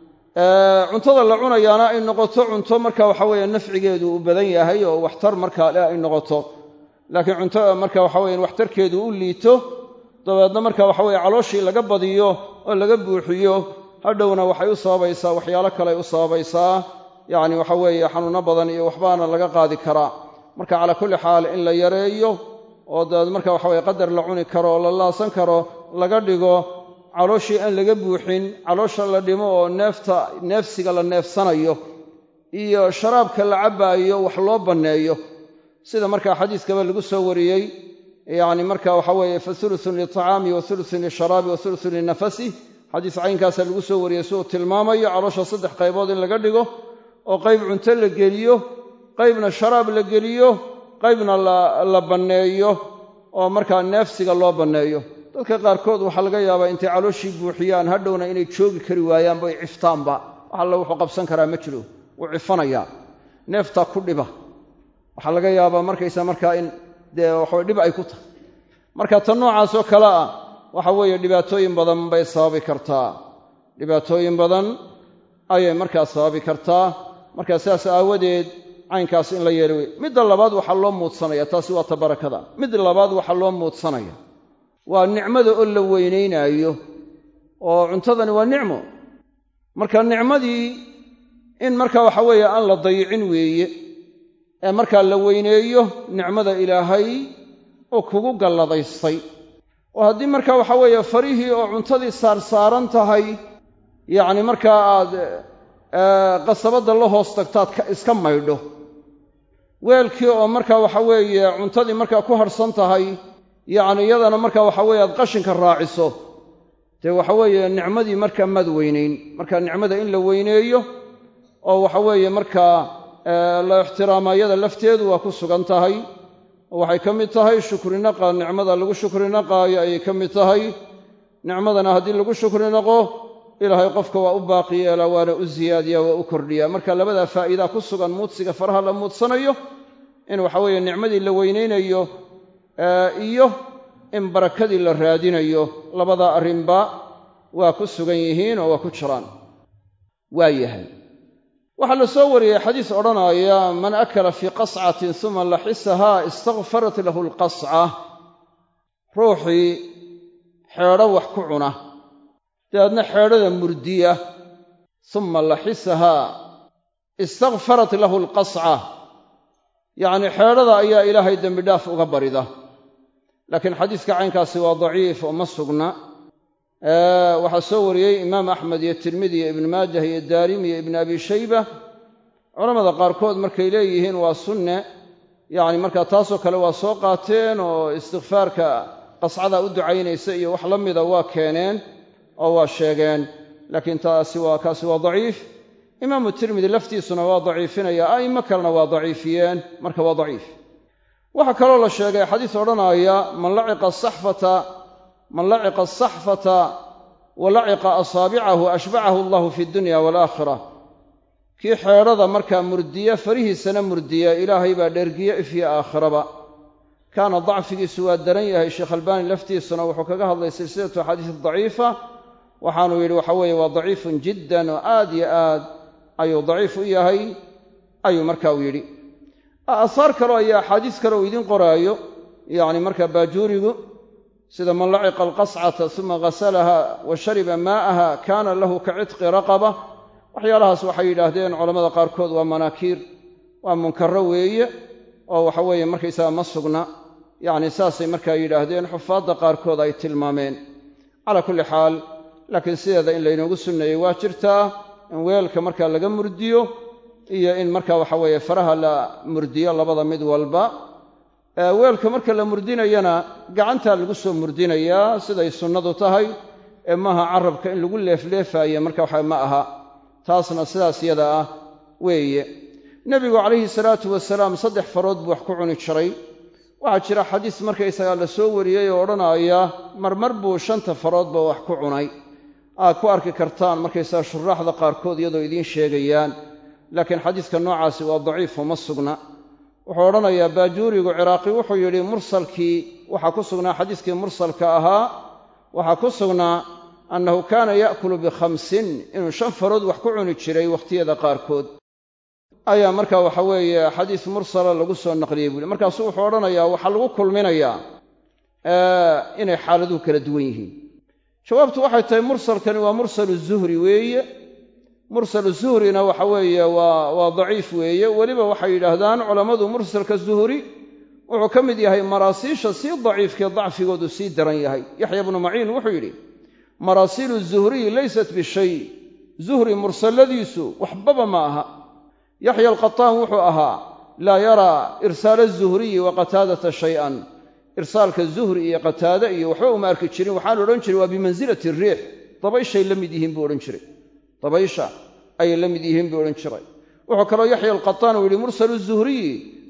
cuntada la cunayaana ay noqoto cunto marka waxa weeye nafcigeedu uu badan yahay oo waxtar markaa le ay noqoto laakiin cunto marka waxa weye waxtarkeedu u liito dabeedna marka waxa weye calooshii laga badiyo oo laga buuxiyo hadhowna waxay u sababaysaa waxyaalo kaleay u sababaysaa yacni waxa weeye xanuunno badan iyo waxbaana laga qaadi karaa marka calaa kulli xaal in la yareeyo oo dabeed marka waxa weye qadar la cuni karo oo la laasan karo laga dhigo calooshii aan laga buuxin caloosha la dhimo oo neefta neefsiga la neefsanayo iyo sharaabka la cabbaayo wax loo banneeyo sida markaa xadiiskaba lagu soo wariyey yacni marka waxa weeye fa hulutun lilطacaami wa hulutun lisharaabi wa hulutun linafasi xadiis caynkaasa lagu soo wariyey si uu tilmaamayo caloosha saddex qaybood in laga dhigo oo qayb cunto la geliyo qaybna sharaab la geliyo qaybna la banneeyo oo markaa neefsiga loo banneeyo dadka qaarkood waxaa laga yaabaa intay calooshii buuxiyaan hadhowna inay joogi kari waayaanba ay ciftaanba wax alle wuxuu qabsan karaa ma jiro wuu cifanayaa neeftaa ku dhiba waxaa laga yaabaa markaysa markaa in dee waxaway dhib ay ku tahay marka tan noocaasoo kale ah waxa weeye dhibaatooyin badan bay sababi kartaa dhibaatooyin badan ayay markaa sababi kartaa marka sidaas aawadeed caynkaas in la yeeli wey midda labaad waxaa loo muudsanaya taasi waa ta barakada mid labaad waxaa loo muudsanaya waa nicmada oo la weynaynaayo oo cuntadani waa nicmo marka nicmadii in marka waxa weeye aan la dayicin weeye ee markaa la weyneeyo nicmada ilaahay oo kugu galladaystay oo haddii marka waxa weeye farihii oo cuntadii saarsaaran tahay yacni markaa aad qasabadda la hoos tagtaad iska maydho weelkii oo marka waxa weeye cuntadii markaa ku harhsan tahay yacni iyadana marka waxa weeye aad qashinka raaciso dee waxa weeye nicmadii markaa maad weynayn marka nicmada in la weyneeyo oo waxa weeye markaa la ixtiraamayada lafteedu waa ku sugan tahay oo waxay ka mid tahay shukrinaqa nicmada lagu shukrinaqaayo ayay ka mid tahay nicmadana haddii lagu shukrinaqo ilaahay qofka waa u baaqi yeelaa waana u ziyaadiyaa waa u kordhiyaa marka labadaa faa'iidaa ku sugan muudsiga faraha la muudsanayo in waxa weeye nicmadii la weynaynayo iyo in barakadii la raadinayo labadaa arrinba waa ku sugan yihiin oo waa ku jiraan waa yahay waxaa la soo wariyey xadiis odhanaya man akala fii qascatin suma laxisahaa istakfarat lahu alqasca ruuxii xeedho wax ku cuna dabeedna xeedhada murdiya suma laxisahaa istakfarat lahu alqasca yacnii xeedhada ayaa ilaahay dembidhaaf uga barida laakiin xadiiska caynkaasi waa daciif oo ma sugna waxaa soo wariyey imaam axmed iyo tirmidi iyo ibnu maajah iyo daarimi iyo ibnu abi shayba culammada qaarkood markay leeyihiin waa sunne yacni markaa taasoo kale waa soo qaateen oo istikfaarka qascada u ducaynaysa iyo wax la mida waa keeneen oo waa sheegeen laakiin taasi waa kaasi waa daciif imaamu tirmidi laftiisuna waa daciifinaya a'immo kalena waa daciifiyeen marka waa daciif waxaa kaloo la sheegay xadiis odhanaya man laciqa saxfata man laciqa asaxfata wa laciqa asaabicahu ashbacahu allahu fi dunya waalaakhira kii xeedhada markaa murdiya farihiisana murdiya ilaahay baa dhergiye ifyo aakhiraba kaana dacfigiisu waa daran yahay sheekh albaani laftiisuna wuxuu kaga hadlay silsilatu axaadiis daciifa waxaanuu yidhi waxa weeye waa daciifun jiddan oo aad yo aad ayuu daciif u yahay ayuu marka uu yidhi aahaar kaleo iyo axaadiis kale uu idiin qoraayo yacni marka baajuurigu sida man laciqa alqascata uma ghasalaha wa shariba maa'aha kaana lahu ka cidqi raqaba waxyaalahaas waxay yidhaahdeen culammada qaarkood waa manaakiir waa munkaro weeye oo waxa weeye markaysaga ma sugna yacni saasay markaa yidhaahdeen xufaadda qaarkood ay tilmaameen calaa kulli xaal laakiin sideeda in laynoogu sunneeyey waa jirtaa in weelka markaa laga murdiyo iyo in marka waxa weeye faraha la murdiyo labada mid walba weelka marka la murdinayana gacantaa lagu soo murdinayaa siday sunnadu tahay ee maaha carabka in lagu leefleefaaye marka waxa ma aha taasna sidaas yada ah weeye nebigu calayhi salaatu wasalaam saddex farood buu wax ku cuni jiray waxaa jira xadiis markaysagaa la soo wariyey oo odhanaya marmar buu shanta faroodba wax ku cunay aad ku arki kartaan markaysaga shuraaxda qaarkood iyadoo idiin sheegayaan laakiin xadiiska noocaasi waa daciifo ma sugna wuxuu odhanayaa baajuurigu ciraaqi wuxuu yidhi mursalkii waxaa ku sugnaa xadiiskii mursalka ahaa waxaa ku sugnaa annahu kaana ya'kulu bikhamsin inuu shan farood wax ku cuni jiray wakhtiyada qaarkood ayaa marka waxa weeye xadiis mursala lagu soo naqliyey buuhi markaasuu wuxuu odhanayaa waxaa lagu kulminayaa inay xaaladuhu kala duwan yihiin jawaabtu waxay tahay mursalkani waa mursalu zuhri weeye mursalu zuhrina waxa weeye waa waa daciif weeye weliba waxay yidhaahdaan culammadu mursalka zuhri wuxuu ka mid yahay maraasiisha sii daciifkee dacfigoodu sii daran yahay yaxya bnu maciin wuxuu yidhi maraasiilu zuhriyi laysat bishay zuhri mursalladiisu waxbaba ma aha yaxya alqataan wuxuu ahaa laa yaraa irsaala zuhriyi wa qataadata shay-an irsaalka zuhri iyo qataade iyo waxba uma arki jirin waxaan odhan jiray waa bimansilati riix dabayshay la mid yihiin buu odhan jiray dabaysha ayay la mid yihiin buu odhan jiray wuxuu kaloo yaxya alqataan uu yidhi mursalu zuhriyi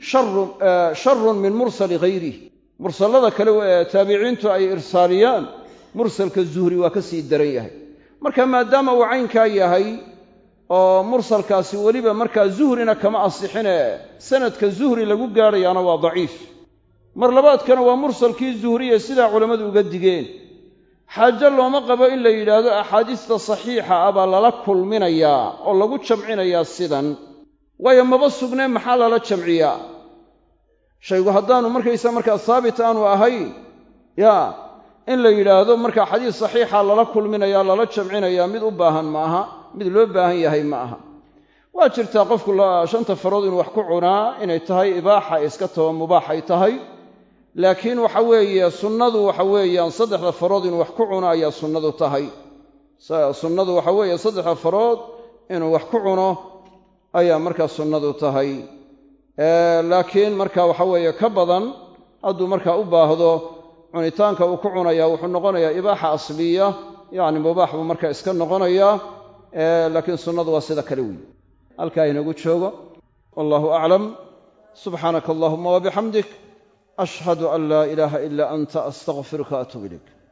sharun min mursali hayrih mursallada kale ee taabiciintu ay irsaaliyaan mursalka zuhri waa ka sii daran yahay marka maadaama uu caynkaa yahay oo mursalkaasi weliba markaa zuhrina kama asixine sanadka zuhri lagu gaadhayaana waa daciif mar labaadkana waa mursalkii zuhriye sidaa culammadu uga digeen xaajo looma qabo in la yidhaahdo axaadiista saxiixa ah baa lala kulminayaa oo lagu jamcinayaa sidan waayo maba sugneen maxaa lala jamciyaa shaygu haddaanu markaysa markaa saabit aanu ahayn yaa in la yidhaahdo markaa xadiis saxiixa lala kulminayaa lala jamcinayaa mid u baahan ma aha mid loo baahan yahay ma aha waa jirtaa qofku shanta farood inuu wax ku cunaa inay tahay ibaaxa iska taba mubaax ay tahay laakiin waxa weeye sunnadu waxa weeyaan saddexda farood inuu wax ku cuno ayaa sunnadu tahay sunnadu waxa weeye saddexda farood inuu wax ku cuno ayaa markaa sunnadu tahay laakiin marka waxa weeye ka badan hadduu markaa u baahdo cunitaanka uu ku cunayaa wuxuu noqonayaa ibaaxa asliya yacni mubaax buu markaa iska noqonayaa laakiin sunnadu waa sida kale weyi halkaa inagu joogo wallahu aclam subxaanaka allahuma wabixamdik ashhadu an laa ilaaha ila anta astaqfiruka atuub ilayk